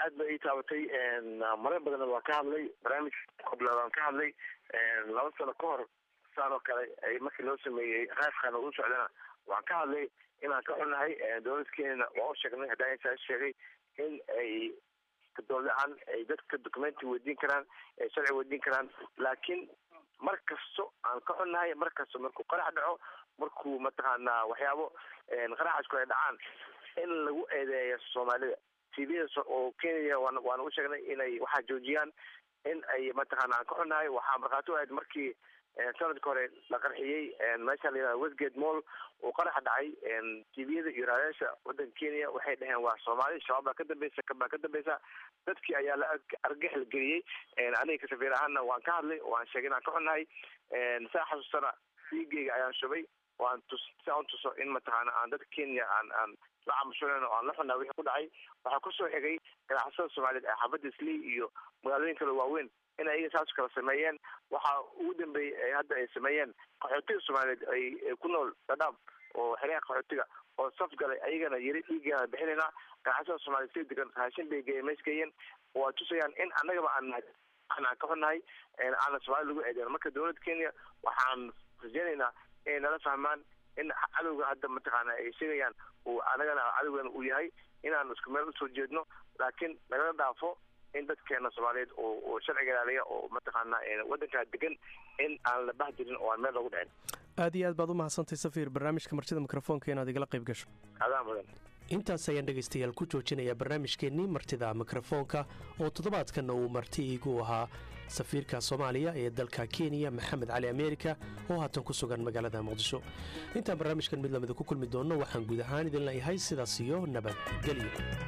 aad ba ii taabatay marar badanna waa ka hadlay barnaamij qobla waan ka hadlay laba sano ka hor saan oo kale markii loo sameeyey raafkan u socdana waan ka hadlay inaan ka xunahay dowlad kenyana waa u sheegnay haddaan intaa sheegay in ay dowlad-aan ay dadka documenti weydiin karaan ay sharci weydiin karaan laakiin mar kasto aan ka xunnahay mar kasto markuu qarax dhaco markuu mataqaanaa waxyaabo qaraxasku ay dhacaan in lagu eedeeyo soomaalida tvda oo kenya waan waan u sheegnay inay waxaa joojiyaan in ay mataqaana aan ka xunnahay waxaa markhaati u ahayd markii sanadka hore la qarxiyey meesha la yihahda westgate mall uu qaraxa dhacay tviyada iyo raadayaasha waddanka kenya waxay dhaheen waa soomaali shabaab baa ka dambeysa baa ka dambeysa dadkii ayaa la argagax la geliyey aniga kasafiir ahaana waan ka hadlay waan sheegay inaan ka xunnahay saa xasuustana fiigeyga ayaan shubay waan tus si aan tuso in mataqaana aan dadka kenya aan aan la camushulen oo aan la xunaa wixii ku dhacay waxaa kusoo xigay ganacsada soomaaliyeed ee xaafadda islii iyo magaalooyin kale waaweyn in ayaga saas kala sameeyeen waxaa ugu dambeeyey hadda ay sameeyeen qaxootiga soomaaliyeed ay ku nool dhadhaab oo xeryaha qaxootiga oo saf galay ayagana yiri dhiigeena bixinaynaa ganacsada soomaaliyeed si degan raashin bay geeyeen mees geeyeen waa tusayaan in annagaba aan nahay aan ka xunnahay aana soomaali lagu eedeyn marka dowladda kenya waxaan rajeynaynaa inay nala fahmaan in cadowga hadda mataqaana ay sheegayaan uu anagana cadowgana uu yahay inaan isku meel usoo jeedno laakiin nagala dhaafo in dadkeena soomaaliyeed oo sharciga ilaaliya oo mataqaana waddankaa degan in aan la bahdirin oo aan meel loogu dhicin aad iyo aad baad u mahadsantay safiir barnaamijka martida mikrofoonka inaad igala qayb gasho adaan mudan intaas ayaan dhegaystayaal ku joojinayaa barnaamijkeennii martida mikrofoonka oo toddobaadkanna uu marti iigu ahaa safiirka soomaaliya ee dalka kenya maxamed cali ameerika oo haatan ku sugan magaalada muqdisho intaan barnaamijkan mid lamida ku kulmi doonno waxaan guud ahaan idin leeyahay sidaas iyo nabadgelyo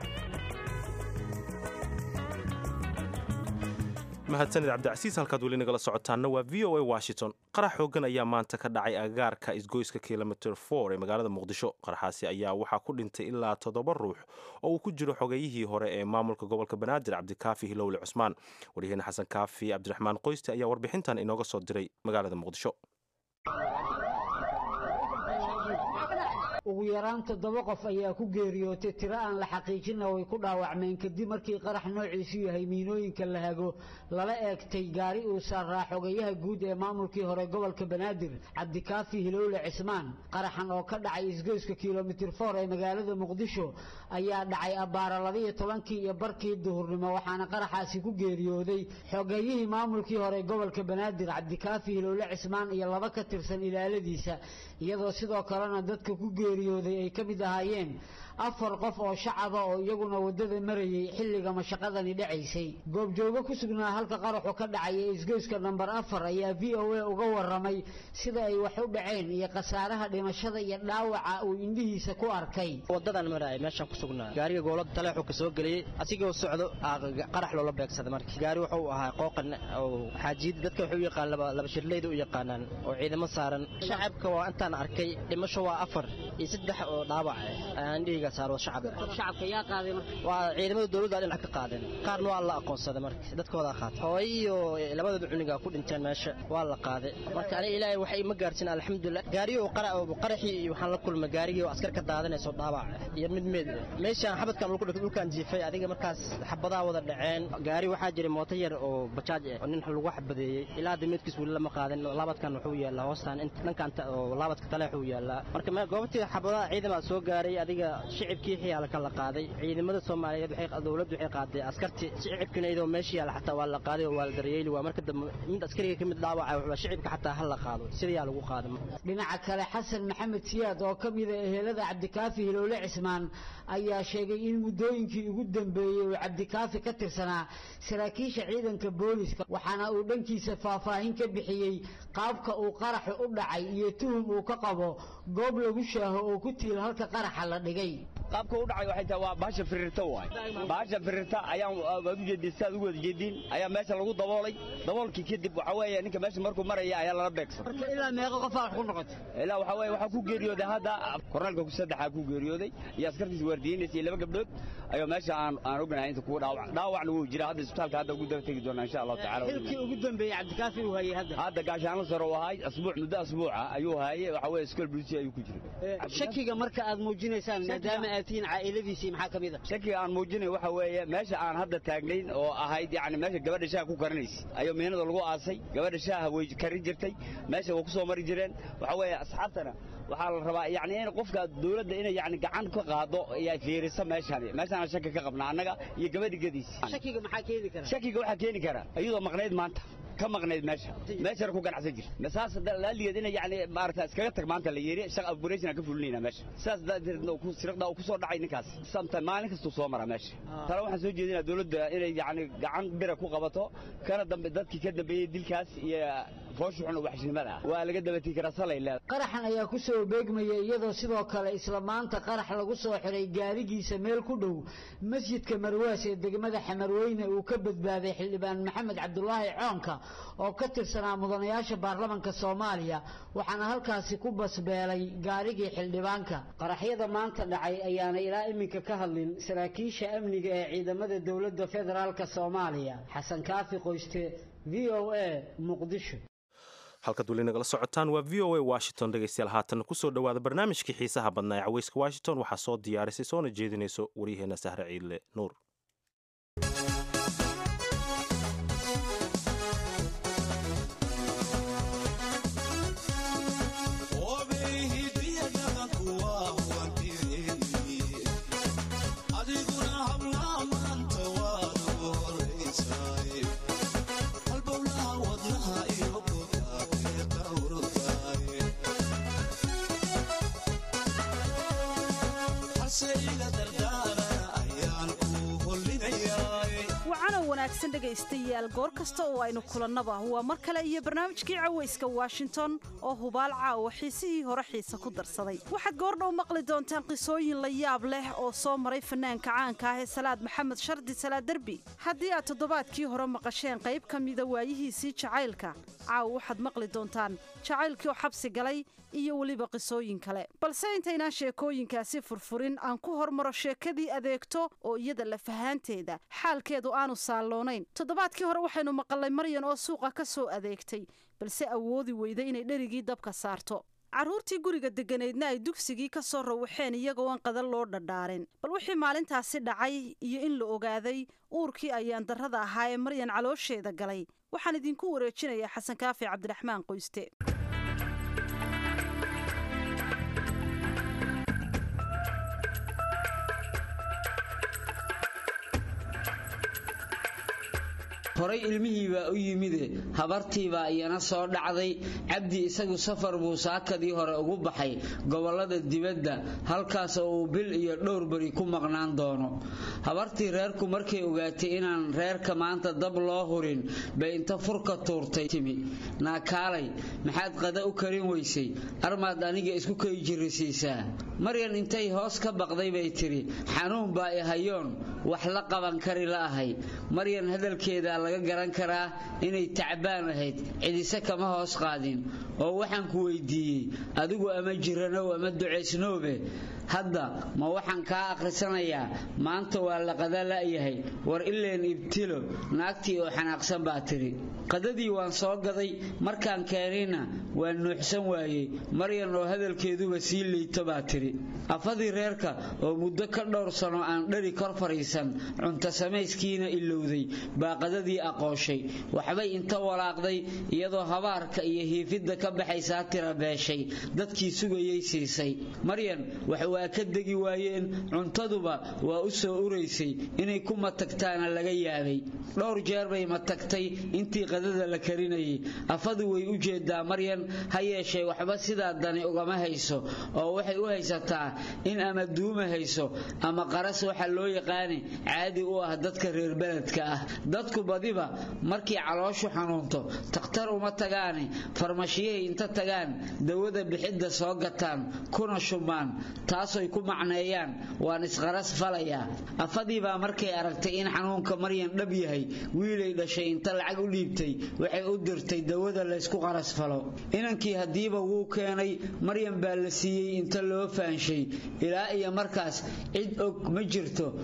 mahadsanid cabdicasiis halkaad weli nagala socotaanna waa v o a washington qarax xoogan ayaa maanta ka dhacay agaarka isgoyska kilomitr for ee magaalada muqdisho qaraxaasi ayaa waxaa ku dhintay ilaa toddoba ruux oo uu ku jiro xogeyihii hore ee maamulka gobolka banaadir cabdikaafi hilowle cusmaan waryaheene xasan kaafi cabdiraxmaan qoyste ayaa warbixintan inooga soo diray magaalada muqdisho ugu yaraan toddoba qof ayaa ku geeriyootay tiro aan la xaqiijina way ku dhaawacmeen kadib markii qarax noociisu yahay miinooyinka la hago lala eegtay gaari uu saaraa xogayaha guud ee maamulkii hore gobolka banaadir cabdikaafi hilowle cismaan qaraxan oo ka dhacay isgoyska kilomitir for ee magaalada muqdisho ayaa dhacay abbaara labiyo tobankii iyo barkii duhurnimo waxaana qaraxaasi ku geeriyooday xogayihii maamulkii hore gobolka banaadir cabdikaafi hilowle cismaan iyo laba ka tirsan ilaaladiisa iyadoo sidoo kalena dadka ku geeriyooday ay ka mid ahaayeen afar qof oo shacaba oo iyaguna waddada marayay xilliga mashaqadani dhacaysay goobjoogo ku sugnaa halka qaraxu ka dhacay ee isgoyska namber afar ayaa v o a uga warramay sida ay wax u dhaceen iyo khasaaraha dhimashada iyo dhaawaca uu indhihiisa ku arkay wadadan maraay meeshaan ku sugnaa gaariga goolada taleexu ka soo geliyey asigoo socdo qarax loola beegsaday marka gaari wuxuu ahaa qooqan oo xaajiyada dadka wuxuu u yaqaan laba shirleyda u yaqaanaan oo ciidamo saaran shacabka waa intaan arkay dhimasho waa afar iyo saddex oo dhaawac ah indhihiga saaro shacab shacabka yaa qaaday marka waa ciidamada dowladda dhinac ka qaadeen qaarna waa la aqoonsaday marka dadkooda qaatay hooyo iyo labadooda cuniga ku dhinteen meesha waa la qaaday marka aniga ilaahay waxay ima gaarsiin alxamdulilah gaariyo qaraxii iyo waxaan la kulmay gaarigii oo askar ka daadanayso dhaawac iyo mid meed meeshaan xabadkan lagu dhigay dhulkaan jiifay adiga markaas xabadaa wada dhaceen gaari waxaa jiray mooto yar oo bajaaj ah oo nin lagu xabadeeyey ilaa hadda meedkiis weli lama qaadin laabadkan wuxuu yaallaa hoostaan dhankan oo laabadka taleexuu yaallaa marka goobtii xabadaha ciidama soo gaaray adiga shicibkii xiyaala ka la qaaday ciidamada soomaaliyeed dowladdu waxay qaaday askarti shicibkina iyadoo meesha yaala xataa waa la qaaday oo waa la daryeeli waa marka dambe mid askariga ka mid dhaawaca wuxuu shicibka xataa ha la qaado sidayaa lagu qaaday dhinaca kale xasan maxamed siyaad oo ka mida ehelada cabdikaafi hilowle cismaan ayaa sheegay in muddooyinkii ugu dambeeyey uu cabdikaafi ka tirsanaa saraakiisha ciidanka booliska waxaana uu dhankiisa faahfaahin ka bixiyey qaabka uu qaraxu u dhacay iyo tuhum uu ka qabo goob lagu shaaho oo ku tiil halka qaraxa la dhigay qaabka u dhacay waxay tahay waa bahasha firirta waay bahasha firirta ayaan waad u jeedin sidaad ugu wada jeedin ayaa meesha lagu daboolay daboolkii kadib waxa weeye ninka meesha markuu maraya ayaa lala beegsan marka ilaa meeqa qof wax ku noqotay ilaa waxa weeye waxaa ku geeriyooday hadda kornaalka ku saddexaa ku geeriyooday iyo askartiisa waardiyeynaysa iyo laba gabdhood ayuu meesha aan aan ognahay inta kuwa dhaawac dhaawacna wuu jira hadda isbitaalka hadda ugu daba tegi doonaa insha allahu tacaala xilkii ugu dambeeyey cabdikaafi uu hayay hadda hadda gaashaanla sare uu ahay asbuuc muddo asbuuca ayuu hayay waxa weeye iskool bulisi ayuu ku jiray shakiga marka aad muujinaysaan maadaama aad inaad tihiin caa'iladiisii maxaa ka mid a shakiga aan muujinay waxa weeye meesha aan hadda taagnayn oo ahayd yacni meesha gabadha shaaha ku karinaysa ayuu miinada lagu aasay gabadha shaaha way karin jirtay meesha way ku soo mari jireen waxa weeye asxaabtana waxaa la rabaa yani in qofka dawladda inay yani gacan ka qaado ay fiiriso meeshani meeshaan shaki ka qabnaa annaga iyo gabadhigadiisi shakiga maxaa keeni kara shakiga waxaa keeni kara iyadoo maqnayd maanta ka maqnayd meesha meeshana ku ganacsan jir saas laaligeed in yani maarata iskaga tag maanta la yiri shaq operation ka fulinayna meesha saas daadeed ku sirqda ku soo dhacay ninkaas samta maalin kasta soo mara meesha tala waxaan soo jeedinaa dawladda inay yani gacan bira ku qabato kana dambe dadkii ka dambeeyay dilkaas iyo fooshuxun waxshnimada waa laga dabatii karaa salay leedahay qaraxan ayaa ku soo beegmaya iyadoo sidoo kale isla maanta qarax lagu soo xiray gaarigiisa meel ku dhow masjidka marwaas ee degmada xamarweyne uu ka badbaaday xildhibaan maxamed cabdulaahi coonka oo ka tirsanaa mudanayaasha baarlamanka soomaaliya waxaana halkaasi ku basbeelay gaarigii xildhibaanka qaraxyada maanta dhacay ayaana ilaa iminka ka hadlin saraakiisha amniga ee ciidamada dowladda federaalka soomaaliya xasan kaafi qoyste v o a muqdisho halkaad weli nagala socotaan waa v o a washington dhegaystayaal haatan kusoo dhowaada barnaamijkii xiisaha badnaa ee caweyska washington waxaa soo diyaarisay soona jeedinayso waryaheena sahre ciidle nuur dhegaystayaal goor kasta oo aynu kulannaba waa mar kale iyo barnaamijkii cawayska washington oo hubaal caawa xiisihii hore xiise ku darsaday waxaad goordhow maqli doontaan qisooyin la yaab leh oo soo maray fanaanka caanka ah ee salaad maxamed shardi salaad derbi haddii aad toddobaadkii hore maqasheen qayb ka mida waayihiisii jacaylka caawa waxaad maqli doontaan jacaylkii oo xabsi galay iyo weliba qisooyin kale balse intaynaan sheekooyinkaasi furfurin aan ku hormaro sheekadii adeegto oo iyada lafahaanteeda xaalkeedu aanu saalloonayn toddobaadkii hore waxaynu maqalnay maryan oo suuqa ka soo adeegtay balse awoodi weyda inay dherigii dabka saarto carruurtii guriga degganaydna ay dugsigii ka soo rawaxeen iyagoo aan qadan loo dhadhaarin bal wixii maalintaasi dhacay iyo in la ogaaday uurkii ayaan darrada ahaa ee maryan caloosheeda galay waxaan idinku wareejinayaa xasan kaafi cabdiraxmaan qoyste horay ilmihiibaa u yimide habartiibaa iyana soo dhacday cabdi isagu safar buu saakadii hore ugu baxay gobollada dibadda halkaas oo uu bil iyo dhowr beri ku maqnaan doono habartii reerku markay ogaatay inaan reerka maanta dab loo hurin bay inta furka tuurtay timi naakaalay maxaad qada u karin weysay armaad aniga isku kay jirrisiisaa maryan intay hoos ka baqday bay tidhi xanuun baa i hayoon wax la qaban kari la'ahay maryan hadalkeeda laga garan karaa inay tacbaan ahayd cidise kama hoos qaadin oo waxaan ku weydiiyey adigu ama jiranow ama ducaysnoobe hadda ma waxaan kaa akhrisanayaa maanta waa la qada la'yahay war ileen ibtilo naagtii oo xanaaqsan baa tidhi qadadii waan soo gaday markaan keenayna waan nuuxsan waayey maryan oo hadalkeeduba sii liito baa tidhi afadii reerka oo muddo ka dhowr sano aan dhari kor fadhiisan cunto samayskiina ilowday baa qadadii aqooshay waxbay inta walaaqday iyadoo habaarka iyo hiifidda ka baxaysaa tira beeshay dadkii sugayay siisay maryan wax waa ka degi waayeen cuntaduba waa u soo uraysay inay ku matagtaana laga yaabay dhowr jeer bay matagtay intii qadada la karinayay afadu way u jeedaa maryan ha yeeshee waxba sidaa dani ugama hayso oo waxay u haysataa in ama duuma hayso ama qaras waxa loo yaqaani caadi u ah dadka reer beledka ah dadku badiba markii calooshu xanuunto takhtar uma tagaane farmashiyahay inta tagaan dawada bixidda soo gataan kuna shubmaan taasoy ku macneeyaan waan isqaras falayaa afadiibaa markay aragtay in xanuunka maryan dhab yahay wiilay dhashay inta lacag u dhiibtay waxay u dirtay dawada laysku qaras falo inankii haddiiba wuu keenay maryan baa la siiyey inta loo faanshay ilaa iyo markaas cid og ma jirto maryan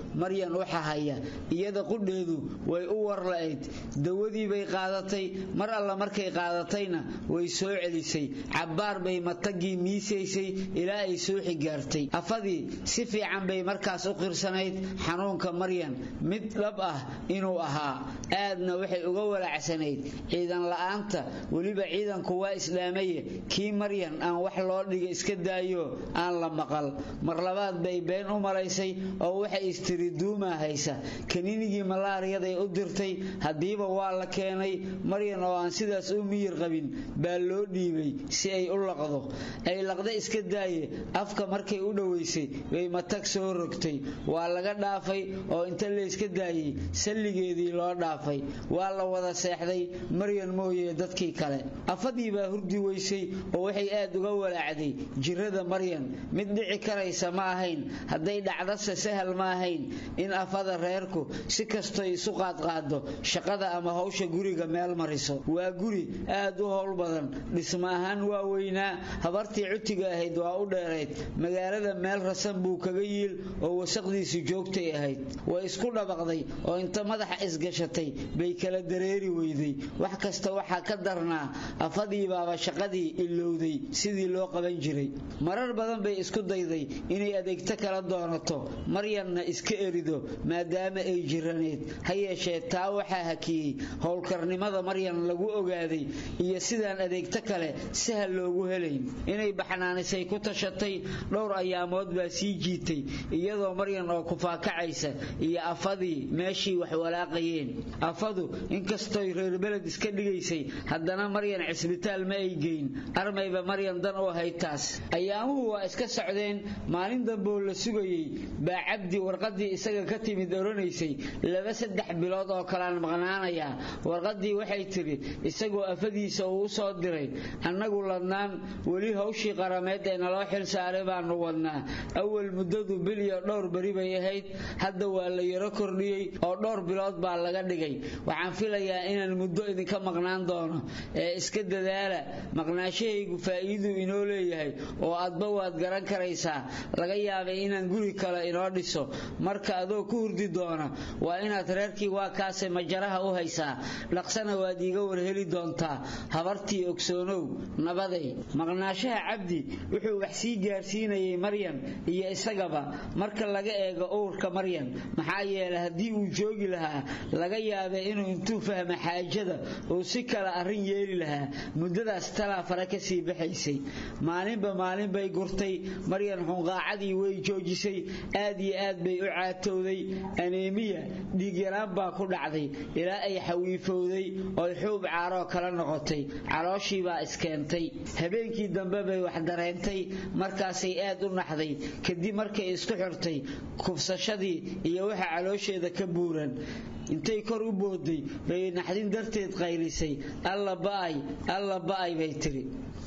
maryan u xahaya iyada qudheedu way u warla'ayd dawadii bay qaadatay mar alla markay qaadatayna way soo celisay cabbaar bay matagii miisaysay ilaa ay suuxi gaartay afadii si fiican bay markaas u qirsanayd xanuunka maryan mid dhab ah inuu ahaa aadna waxay uga walacsanayd ciidan la'aanta weliba ciidanku waa islaamaye kii maryan aan wax loo dhiga iska daayo aan la maqal mar labaad bay been u malaysay oo waxay istiri duumaa haysa kaniinigii malaariyaday u dirtay haddiiba waa la keenay maryan oo aan sidaas u miyir qabin baa loo dhiibay si ay u laqdo ay laqda iska daaye afka markay u dhowaysay bay matag soo rogtay waa laga dhaafay oo inta layska daayey salligeedii loo dhaafay waa la wada seexday maryan mooye dadkii kale afadii baa hurdi weysay oo waxay aad uga walaacday jirada maryan mid dhici karaysa ma ahayn hadday dhacdase sahal ma ahayn in afada reerku si kastoy isu qaadqaado shaqada ama hawsha guriga meel mariso waa guri aad u howl badan dhisma ahaan waa weynaa habartii cutiga ahayd waa u dheerayd magaalada meel rasan buu kaga yiil oo wasaqdiisu joogtay ahayd way isku dhabaqday oo inta madaxa isgashatay bay kala dareeri weyday wax kasta waxaa ka darnaa afadii baaba shaqadii ilowday sidii loo qaban jiray marar badan bay isku dayday inay adeegto kala doonato maryanna iska erido maadaama ay jiraneed ha yeeshee taa waxaa hakiyey howlkarnimada maryan lagu ogaaday iyo sidaan adeegto kale sahal loogu helayn inay baxnaanisay ku tashatay dhowr ayaamood baa sii jiitay iyadoo maryan oo kufaakacaysa iyo afadii meeshii wax walaaqayeen afadu inkastoy reer beled iska dhigaysay haddana maryan cisbitaal ma ay geyn armayba maryan dan u ahayd taas ayaamuhu waa iska socdeen maalin damboo la sugayey baa cabdi warqadii isaga ka timid oranaysay laba saddex bilood oo kalaan maqnaanayaa warqadii waxay tidhi isagoo afadiisa uu u soo diray annagu ladnaan weli hawshii qarameed ee naloo xil saaray baanu wadnaa awal muddadu bil iyo dhowr beri bay ahayd hadda waa la yaro kordhiyey oo dhowr bilood baa laga dhigay waxaan filayaa inaan muddo idinka maqnaan doono ee iska dadaala maqnaashahaygu faa'iiduu inoo leeyahay oo adba waad garan karaysaa laga yaabay inaan guri kale inoo dhiso marka adoo ku hurdi doona waa inaad reerkii waa kaase majaraha u haysaa dhaqsana waad iiga warheli doontaa habartii ogsoonow nabaday maqnaashaha cabdi wuxuu wax sii gaarsiinayay maryan iyo isagaba marka laga eego uurka maryan maxaa yeelay haddii uu joogi lahaa laga yaabay inuu intuu fahma xaajada uu si kale arrin yeeli lahaa muddadaas talaa fare ka sii baxaysay maalinba maalin bay gurtay maryan xunqaacadii way joojisay aad iyo aad bay u caatowday aneemiya dhiigyaraan baa ku dhacday ilaa ay xawiifowday oy xuub caaroo kala noqotay calooshii baa iskeentay habeenkii dambe bay wax dareentay markaasay aad u naxday kadib markay isku xirtay kufsashadii iyo waxa caloosheeda ka buuran intay kor u booday bay naxdin darteed qaylisay alla ba'ay alla ba'ay bay tiri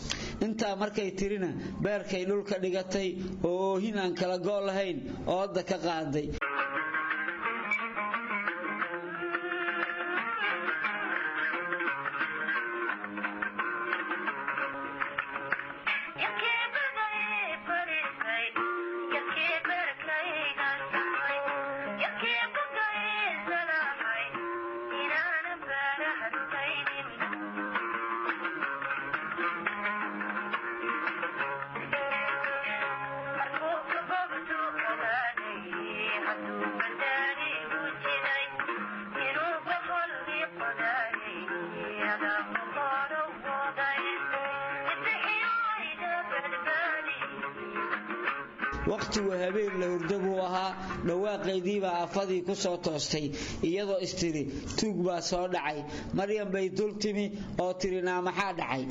intaa markay tirina beerkay dhulka dhigatay oo oohin aan kala go' lahayn ooda ka qaaday wakhtigu habeen la hurdo buu ahaa dhawaaqaydiibaa afadii ku soo toostay iyadoo istiri tuug baa soo dhacay maryam bay dul timi oo tiri naa maxaa dhacay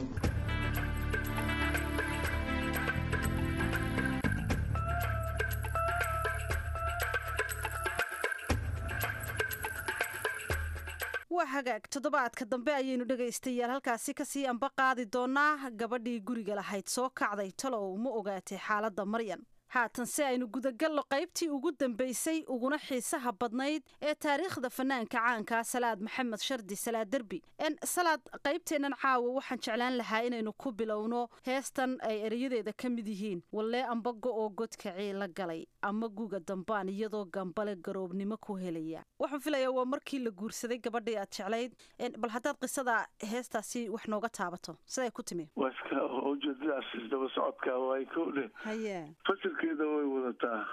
waa hagaag toddobaadka dambe ayaynu dhegaystayaal halkaasi kasii amba qaadi doonaa gabadhii guriga lahayd soo kacday talow ma ogaatay xaaladda maryan haatan si aynu gudagallo qaybtii ugu dambaysay uguna xiisaha badnayd ee taariikhda fanaanka caankaa salaad maxamed shardi salaad derbi n salaad qaybteennan caawa waxaan jeclaan lahaa inaynu ku bilowno heestan ay erayadeeda ka mid yihiin wallee amba go-oo godkacii la galay ama guga dambaan iyadoo gambale garoobnimo ku helaya waxaan filayaa waa markii la guursaday gabadhii aad jeclayd bal haddaad qisada heestaasi wax nooga taabato siday ku timi waska ujeedadaas isdaba socodka way ko dheh haye fasilkeeda way wadataa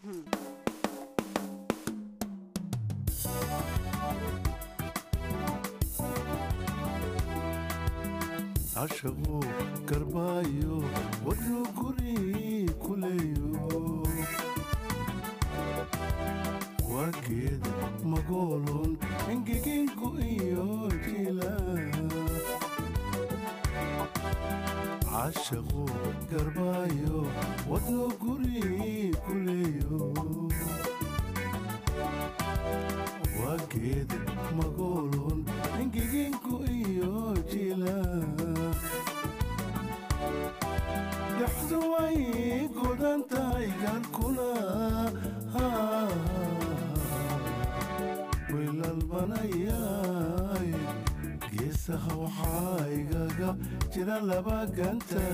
cashaqu garbaayo wadnu guri kuleeyo waageed magoolon engeginku iyo jila cashaqu garbaayo wadnu guri kuleeyo waageed magoolon engeginku iyo jila dhaxdu way godan tahay gaarkuna wilalbanayay geesaha waxaa igaga jira laba ganta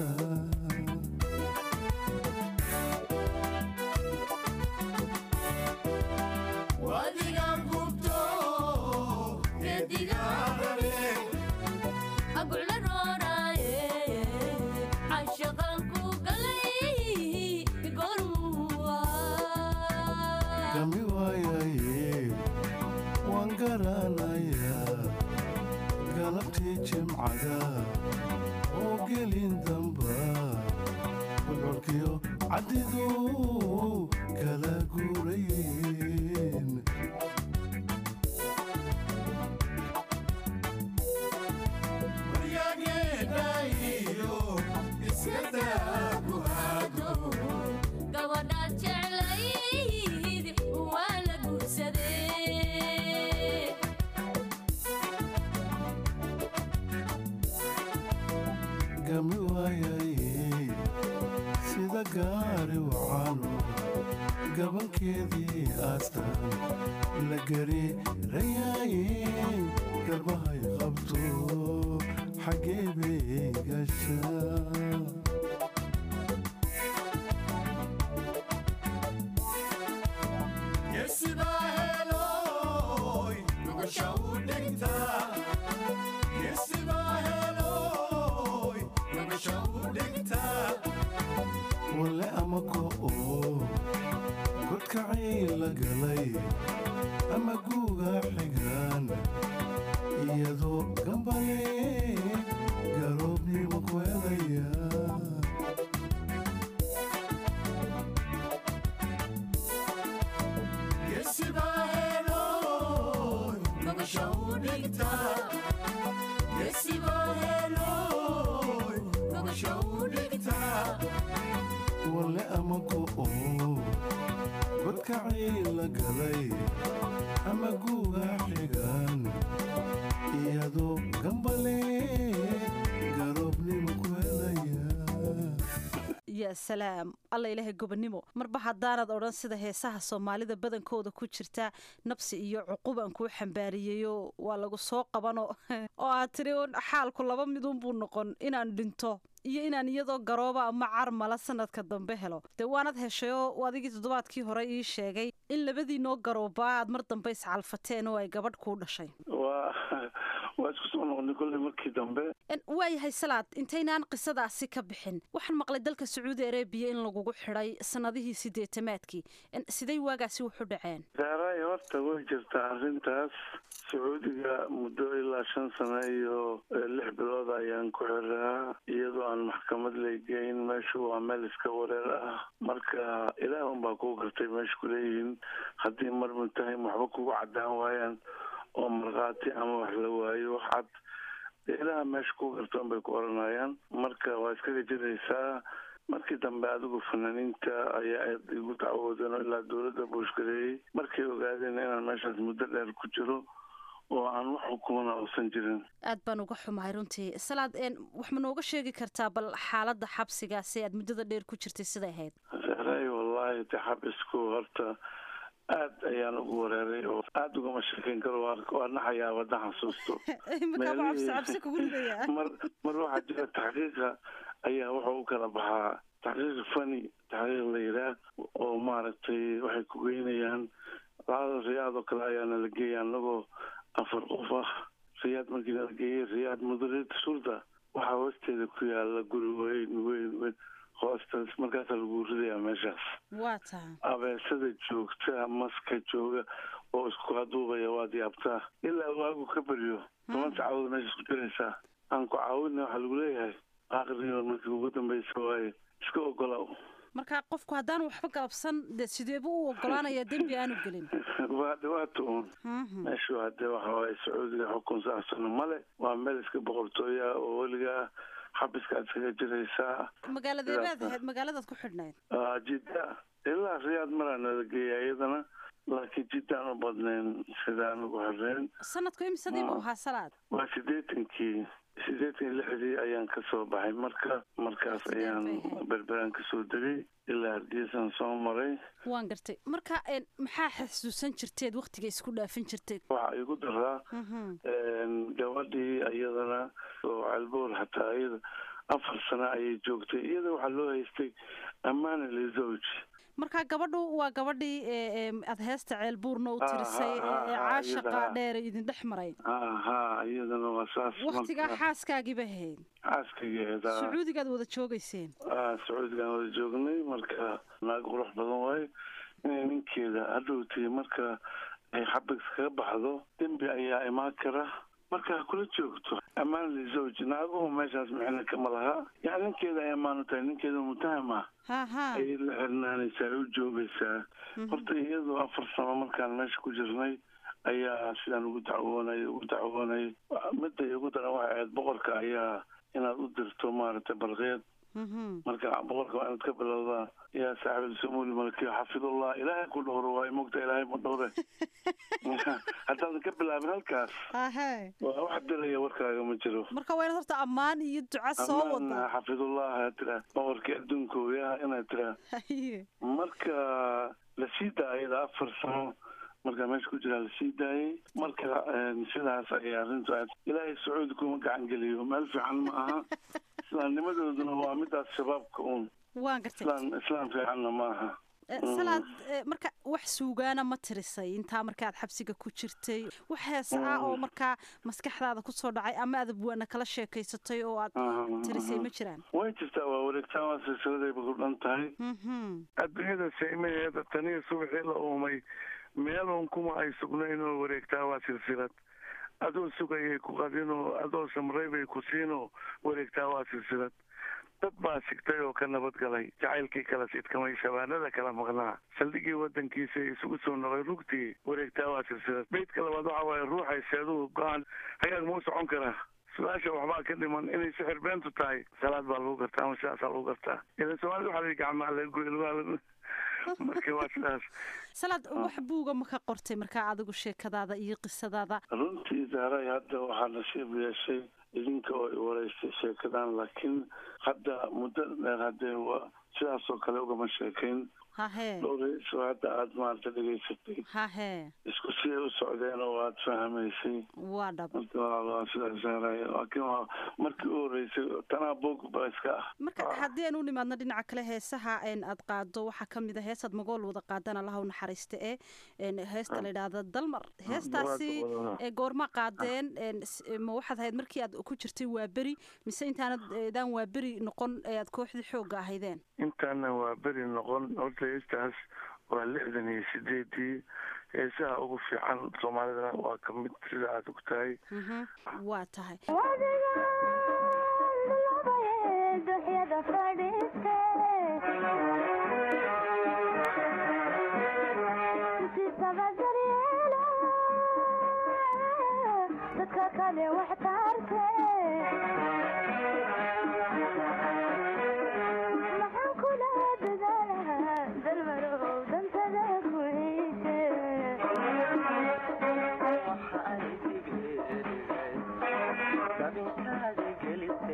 gami waayaye waan garanayaa galabtii jimcada oo gelin damba bulcolkiyo caddidu kala guurayeen gami waayaye sida gaari wacano gabankeedii aastan la gariirayaaye garbahay qabto xaggee bay gashaa walle ama go'o godkacii la galay ama guuga xigaan iyadoo gambale garoobnimo ku helaya walle ama go'o godkacii la galay ama guuga xigaan iyadoo gambale garoobnimo ku helaya yaa salaam alla ilaahay gobonnimo marba haddaanad odhan sida heesaha soomaalida badankooda ku jirta nabsi iyo cuqubaan kuu xambaariyeyo waa lagu soo qabano oo aad tiri xaalku laba midunbuu noqon inaan dhinto iyo inaan iyadoo garooba ama carmala sanadka dambe helo dee waanad heshayoo adigii toddobaadkii hore ii sheegay in labadiinoo garoobaa aad mar dambe iscalfateen oo ay gabadh kuu dhashay waa waa isku soo noqonay kolley markii dambe waayahay salaad intaynaan qisadaasi ka bixin waxaan maqlay dalka sacuudi arabiya in lagugu xidhay sannadihii sideetamaadkii siday waagaasi wuxu dhaceen daaray horta way jirtaa arrintaas sacuudiga muddo ilaa shan sano iyo lix bilood ayaan ku xiraa iyadoo aan maxkamad laygeyn meeshu waa meel iska wareer ah marka ilaah unbaa kuu gartay meesha kuleeyihiin haddii mar mutahaym waxba kugu caddaan waayaan oo markhaati ama wax la waayo waxaad ilaha meesha ku gartoon bay ku oranayaan marka waa iskaga jiraysaa markii dambe adigu fanaaniinta ayaa aad igu dacwoodeen oo ilaa dowladda buushgareeyey markay ogaadeen inaan meeshaas muddo dheer ku jiro oo aan wax xukumana uusan jirin aad baan uga xumahay runtii salaad wax ma nooga sheegi kartaa bal xaaladda xabsigaasi aad muddada dheer ku jirtay siday ahayd sahraay wallaahi de xabisku horta aad ayaan ugu wareeray oo aada ugama sheekeyn karo waa waa naxayaa wadda xasuusto iminkaa ma cabsi cabsi kugu ridaya mar mar waxaa jira taxqiiqa ayaa wuxuu u kala baxaa taxqiiq fani taxqiiq la yidhaah oo maaragtay waxay ku geynayaan lacada riyaad oo kale ayaana la geeya anagoo afar qof ah riyaad markii la geeyey riyaad mudarid shurda waxaa hoosteeda ku yaala guri weyn weyn weyn hoostaas markaasaa lagu ridayaa meeshaas waa taha abeesada joogta maska jooga oo isku haduubaya waad yaabtaa ilaa waagu ka baryo toban saacadood meesha isku jiraysaa aan ku caawina waxaa lagu leeyahay aqriyoon markii ugu dambeysa waaye iska ogolaaw marka qofku haddaan waxba galabsan dee sideebu u ogolaanaya dembi aanu gelin waa dhibaato uun meeshu hadee waxa waaye sacuudiga xukun saasana male waa meel iska boqortooya oo weligaa xabiskaad iskaga jiraysaa magaaladeebaad ahayd magaaladaad ku xidhnayd Ah, jidda ilaa riyaad maraa nala geeya iyadana laakiin jiddaan u badnayn sidaan ugu xireen sanadku imisadii buu ahaa salaad waa siddeetankii siddeetan iyo lixdii ayaan ka soo baxay marka markaas ayaan berberaan kasoo degay ilaa hargeysaan soo maray waan gartay marka een, maxaa xasuusan jirteed waktiga isku dhaafin jirteed waxaa igu daraa Mhm. een, gabadhii iyadana oo calboor xataa iyada afar sano ayay joogtay iyada waxaa loo haystay ammaana lizowj marka gabadhu waa gabadhii ee, ee, aad heesta ceelbuurna u Ah, tirisay ah, ee ah, ee ah, caashaqa iyada. dheer idin dhex maray ha ha iyadana waa saas waktigaa marka xaaskaagiiba ahayd xaaskaygeeda sacuudigaad wada joogayseen ah sacuudigaan wada joognay marka naag qurux badan waaye inay ninkeeda hadhowtay marka ay xabig kaga baxdo dembi ayaa imaan kara marka ha kula joogto ammaan lizowj naaguhu meeshaas micno kama laha yani ninkeeda ay ammaan u tahay ninkeeda mutaham ah ha ha ayay la xirnaanaysaa ay u joogaysaa horta iyadoo afar sano markaan meesha ku jirnay ayaa sidaan ugu dacwoonay ugu dacwoonay midda ugu daran waxay ahayd boqorka ayaa inaad u dirto maaragtay balqeed Mhm. marka boqorka waa inaad ka bilowdaa yaa saaxib ilsumuuli malkiyo xafidullah ilaahay ku dhowro waa mogta ilaahay ma dhowre haddaadan ka bilaabin halkaas Ahe. waa wax diraya warkaaga ma jiro marka waa inaad horta ammaan iyo duca soo amaan wada xafidullah aad tiraa boqorkii adduunkooya inaad tiraa Haye. marka la sii daayada afar sano markaa meesha ku jiraa la sii daayay marka een, sidaas ayay arrintu aad ilaahay sacuudi kuma gacan geliyo meel fiican ma aha islaamnimadooduna waa midaas shabaabka uun waan gartay islaam islaam fiicanna ma aha Eh, salaad eh, marka wax suugaana ma tirisay intaa markaad xabsiga ku jirtay wax heesa ah oo markaa maskaxdaada kusoo dhacay ama aad abwaana kala sheekaysatay oo aad tirisay ma jiraan way jirtaa waa wareegtaan waa silsiladayba ku dhan tahay Mhm. adduunyada saymaheeda taniyo subaxii la uumay meelun kuma ay sugnayn oo wareegtaa waa silsilad adoo sugayay ku qadinoo adoo samray bay ku siinoo wareegtaa waa silsilad dad baa sigtay oo ka nabadgalay jacaylkii kala sidkamay shabaanada kala maqnaa saldhigii wadankiisa isugu soo noqay rugtii wareegtaa waa silsilad beydka labaad waxa waaye ruuxay seeduhu go-aan hagaag mau socon karaa su-aasha waxbaa ka dhiman inay sixir beentu tahay salaad baa lagu gartaa ama sidaasaa lagu gartaa idan soomaalida waxaa la yidhi gacmaa laga goy lugaha laga marka waa sidaas salaad wax buuga ma ka qortay markaa adigu sheekadaada iyo qisadaada runtii zahray hadda waxaa nasiib yeeshay idinka oo i wareystay sheekadan laakiin hadda muddo dheer haddee waa sidaas oo kale ugama sheekayn hahee dhowrayso hadda aada maarata dhegaysatay hahee isku siday u socdeen oo aada fahmaysay waa dhab marka waa waa sidaas zahray laakiin waa markii u horeysay tanaa boog ba iska ah marka haddii aan u nimaadno dhinaca kale heesaha een aad qaado waxaa ka mid a heesaad magool wada qaadaan allaha u naxariista ee een heesta la yidhaahda dalmar heestaasi ee goorma qaadeen een s- ma waxaad ahayd markii aad ku jirtay waa beri mise intaanad eedaan waa beri noqon ee aad kooxdii xoogga ahaydeen intaana waa beri noqon horta heestaas waa lixdan iyo sideedii heesaha ugu fiican soomaalidana waa ka mid sida aad og tahay Mhm. waa tahay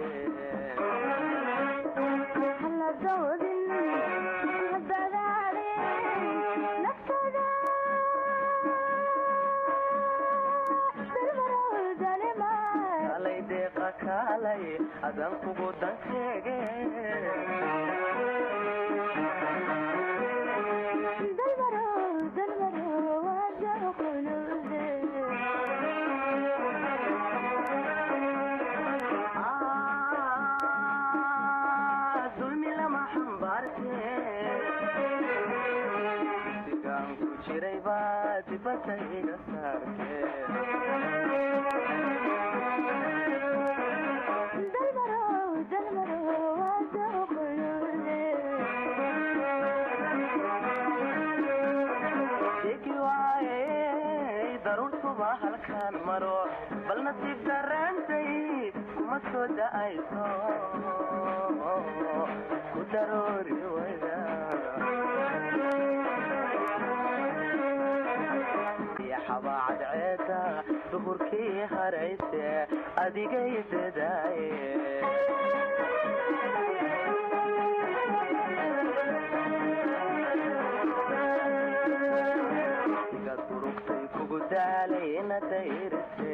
Hello, adan kugu danseege dulmi lama xambaarte sigaan ku jiray baa dibadda iga saarte Sheki waaye daruurtuba halkaan maro bal nasiib darreentay kuma soo da'ayso ku daroori wada iyo xabaacad ceeda duhurkii harayse adigay dadaaye igad durugtay kugu daalay ina dayrise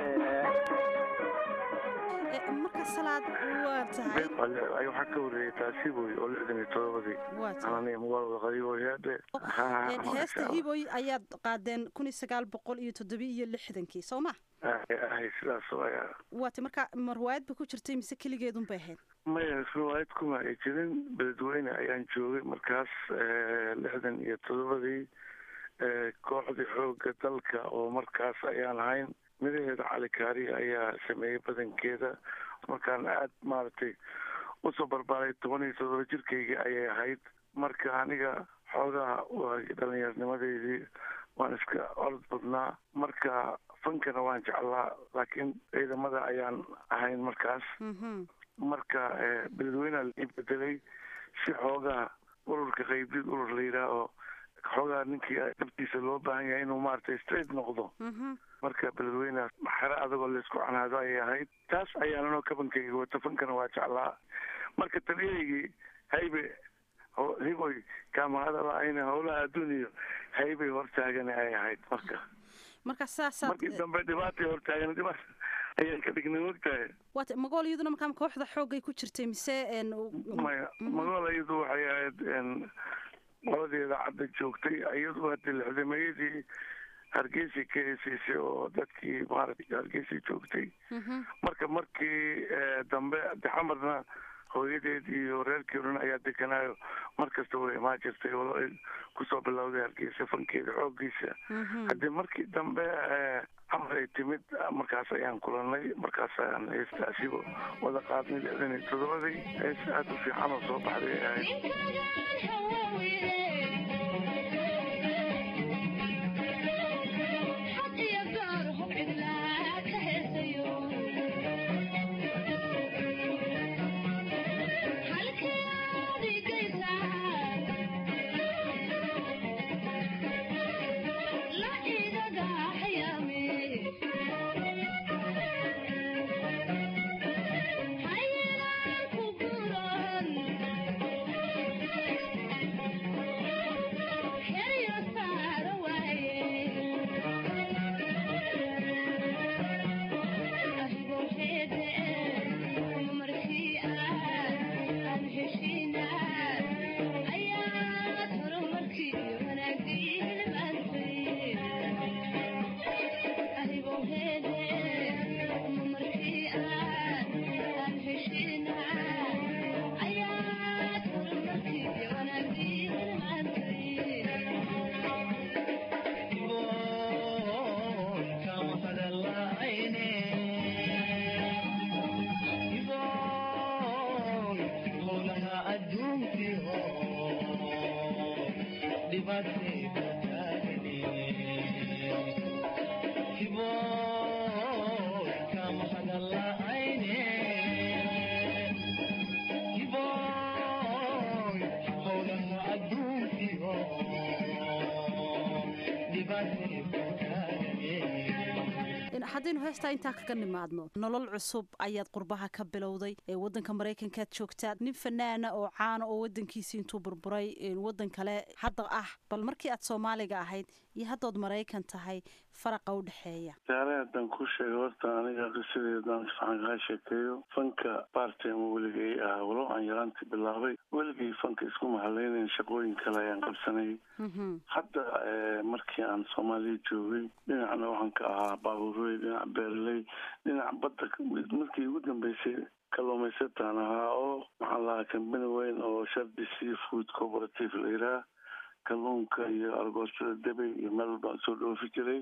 marka salaad waa tahay ay waxaa ka horreeyay taasi boy oo lixdan iyo todobadii Waa tahay. ananiga magaalada qariiboyaade Een, heesta hiboy ayaad qaadeen kun iyo sagaal boqol iyo toddobiyo iyo lixdankii soo ma ahay sidaas oo ayaa waata marka ma riwaayad ba ku jirtay mise keligeedun bay ahayd maya riwaayad kuma ay jirin beledweyne ayaan joogay markaas eh, lixdan iyo todobadii eh, kooxdii xooga dalka oo markaas ayaan ahayn midaheeda cali kaari ayaa sameeyey badankeeda markaan aad maaragtay usoo barbaaray toban iyo todoba jirkayga ayay ahayd marka aniga xoogaha waa dhallinyarnimadeydii waan iska orod badnaa marka fankana waan jeclaa laakiin ciidamada ayaan ahayn markaas marka eh, beledweyneha la ii bedelay si xoogaha ururka qaybdid urur la yidhaah oo xoogaha ninkii dhabtiisa loo baahan yahay inuu maaragtay straight noqdo marka beledweyneha xero adagoo laysku canaado ayay ahayd taas ayaan anoo kabankayga wata fankana waa jeclaa marka taliyahaygii haybe ho- hiboy kaamahadalaayna howlaha adduun iyo haybay hortaagana ay ahayd marka marka saasaad markii dambe dhibaatay hortaagan dhibaat ayaan ka dhignay mogtahay waata magool iyaduna markaa kooxda xoogay ku jirtay mise een, maya magoola iyadu waxay ahayd n qoladeeda cadda joogtay iyadu hadda lixdameeyadii hargeysa ka heesaysay oo dadkii maaragtay hargeysa joogtay marka markii eh, dambe daxamarna hooyadeed iyo reerkii dhan ayaa deganaayo mar kasta way imaan jirtay oo ay kusoo bilowday hargeysa fankeeda xoogiisa haddii markii dambe eh, camar ay timid markaas ayaan kulanay markaas ayaan heestaasiba wada qaadnay lixdan iyo todobadii hees aada u fiican oo soo baxday ay ahayd haddaynu heestaa intaa kaga nimaadno nolol cusub ayaad qurbaha ka bilowday ee wadanka maraykankaad joogtaa nin fanaana oo caana oo wadankiisi intuu burburay wadan kale hadda ah bal markii aad soomaaliga ahayd iyo haddood maraykan tahay faraqa u dhexeeya saare haddaan ku sheego horta aniga qisadeedaan sifican kaa sheekeeyo fanka bartime weligay ahaa walow aan yaraantii bilaabay weligay fanka isku mahalaynayn shaqooyin kale ayaan qabsanayay hadda markii aan soomaaliya joogay dhinacna waxaan ka ahaa baabuurey dhinac beeraley dhinac badda markii ugu dambeysay kalluumaysataan ahaa oo maxaan lahaa kambani weyn oo shardi sea food cooperative la yidhaha kalluunka iyo argoostada debey iyo meel walbaan soo dhoofi jiray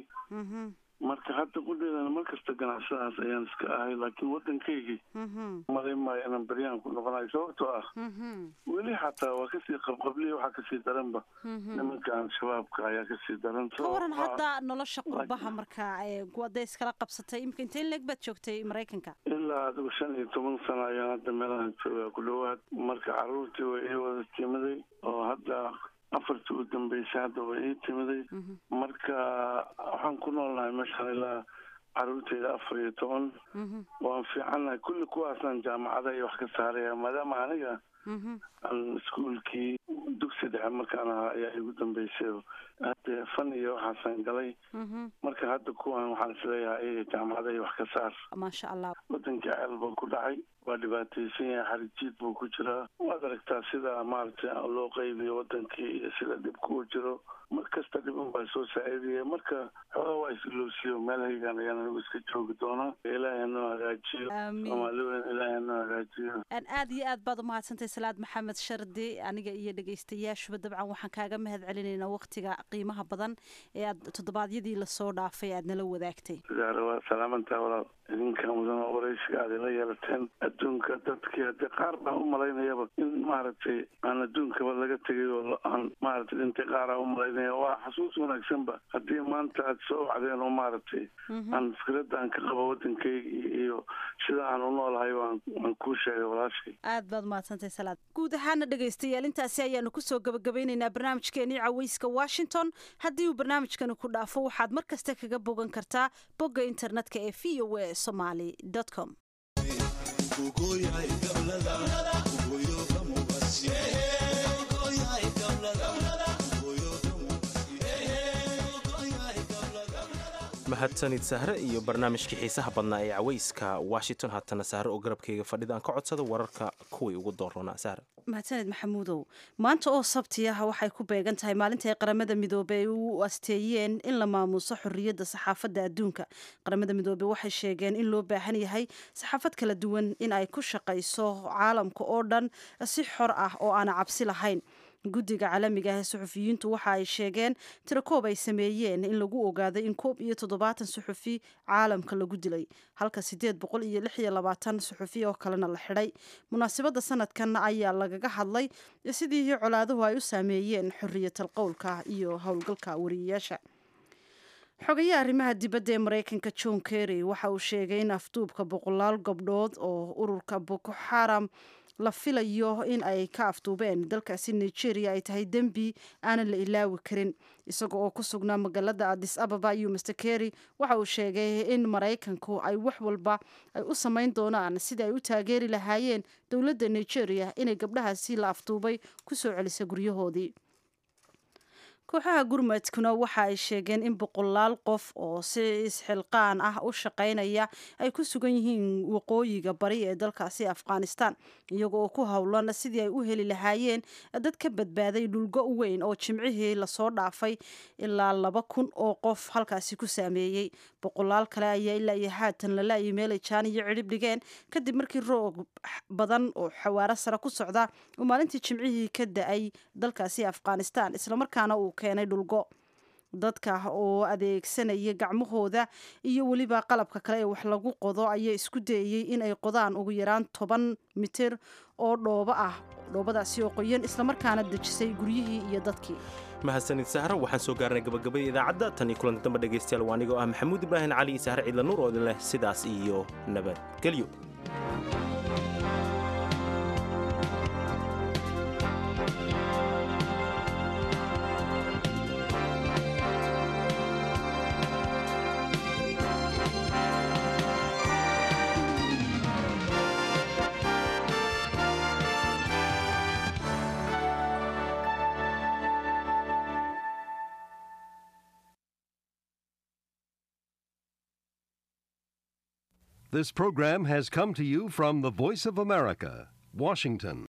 marka hadda qudheedana markasta ganacsadaas ayaan iska ahay laakiin waddankaygii malay maayo inaan beryahan ku noqonayo sababtoo ah weli xataa waa kasii qabqabliya waxaa kasii daranba nimankan shabaabka ayaa kasii daran ka waran hadda nolosha qurbaha marka waday iskala qabsatay imika intee leeg baad joogtay maraykanka ilaa adigu shan iyo toban sano ayaan hadda meelahan joogaa ku dhowaad marka caruurtii way ii wada timiday oo hadda afartii u dambeysay hadda way ii timiday marka waxaan ku noolnahay meeshaan ilaa caruurteyda afar iyo toban waan fiicannahay kulli kuwaasaan jaamacada iyo wax ka saaraya maadaama aniga aan iskuolkii dugsi dhexe markaan ahaa ayaa igu dambeysay hadde fan iyo waxaasaan galay marka hadda kuwan waxaan isleeyahay iyaga jaamacada iyo wax ka saar maasha allah wadankii ceel buu ku dhacay waa dhibaataysan yahay xarijiid buu ku jiraa waad aragtaa sida maaragtay loo qaybiyo wadankii iyo sida dhibku u jiro mar kasta dhibin baa soo saacidaya marka xoogaa waa isilowsiyo meelhaygan ayaan anigu iska joogi doonaa ilaahay hanoo hagaajiyo soomaali weyn ilaahay hanoo hagaajiyo aad iyo aad baad umahadsantahay salaad maxamed shardi aniga iyo dhegaystayaashuba dabcan waxaan kaaga mahad celinaynaa waktiga qiimaha badan ee aad toddobaadyadii lasoo dhaafay aad nala wadaagtay waa salaamantaa walaal idinka mudan oo waraysiga aad ila yeelateen adduunka dadkii haddii qaar baan u malaynayaba in maaragtay aan adduunkaba laga tegay oo aan maaragtay dhintay qaaraan u malaynaya waa xasuus wanaagsanba haddii maanta aad soo wacdeen oo maaragtay aan fikradda aan ka qabo waddankayga iyo sida aan u noolahay waan waan kuu sheegay walaashay aad baad umahadsantahay salaad guud ahaana dhegaystayaal intaasi ayaanu kusoo gabagabeynaynaa barnaamijkeenii caweyska washington haddii uu barnaamijkani ku dhaafo waxaad mar kasta kaga bogan kartaa bogga internetka ee v o a somaly com mahadsanid sahre iyo barnaamijkii xiisaha badnaa ee caweyska washington haatana sahre oo garabkayga fadhida aan ka codsada wararka kuwii ugu doorroonaa sahre mahadsaned maxamuudow maanta oo sabti ah waxay ku beegan tahay maalinta ay qaramada midoobey ay u asteeyeen in la maamuuso xorriyadda saxaafadda adduunka qaramada midoobey waxay sheegeen in loo baahan yahay saxaafad kala duwan in ay ku shaqayso caalamka oo dhan si xor ah oo aana cabsi lahayn guddiga caalamiga ah ee suxufiyiintu waxa ay sheegeen tirakoob ay sameeyeen in lagu ogaaday in koob iyo toddobaatan suxufi caalamka lagu dilay halka sideed boqol iyo lix iyo labaatan suxufi oo kalena la xidhay munaasabadda sanadkan ayaa lagaga hadlay sidii colaaduhu ay u saameeyeen xoriyatal qowlka iyo howlgalka wariyayaasha xogayaha arrimaha dibadda ee maraykanka john kerry waxa uu sheegay in afduubka boqolaal gabdhood oo ururka boko xaram la filayo in ay ka afduubeen dalkaasi nigeria ay tahay dembi aanan la ilaawi karin isaga oo ku sugnaa magaalada adis ababa iyo master kerry waxa uu sheegay in maraykanku ay wax walba ay u samayn doonaan sidii ay u taageeri lahaayeen dowladda nigeria inay gabdhahaasi la afduubay ku soo celisa guryahoodii kooxaha gurmadkuna waxa ay sheegeen in boqolaal qof oo si isxilqaan ah u shaqaynaya ay ku sugan yihiin waqooyiga bari ee dalkaasi afghanistan iyaga oo ku howlan sidii ay u heli lahaayeen dad ka badbaaday dhulgo weyn oo jimcihii lasoo dhaafay ilaa laba kun oo qof halkaasi ku saameeyey boqolaal kale ayaa ilaa iyo haatan lalaayay meelay jaan iyo cidhib dhigeen kadib markii roog badan oo xawaaro sare ku socda uu maalintii jimcihii ka da-ay dalkaasi afghanistan islamarkaana uu keenay dhulgo dadka oo adeegsanaya gacmahooda iyo weliba qalabka kale ee wax lagu qodo ayaa isku dayeyey in ay qodaan ugu yaraan toban mitir oo dhoobo ah dhoobadaasi oo qoyan islamarkaana dejisay guryihii iyo dadkii mahadsanid sahro waxaan soo gaarnay gabagabada idaacadda tan iyo kulanti dambe dhegaystayaal waa anigoo ah maxamuud ibraahim cali iyo sahre ciidla nuur oo idin leh sidaas iyo nabadgelyo This program has come to you from the Voice of America, Washington.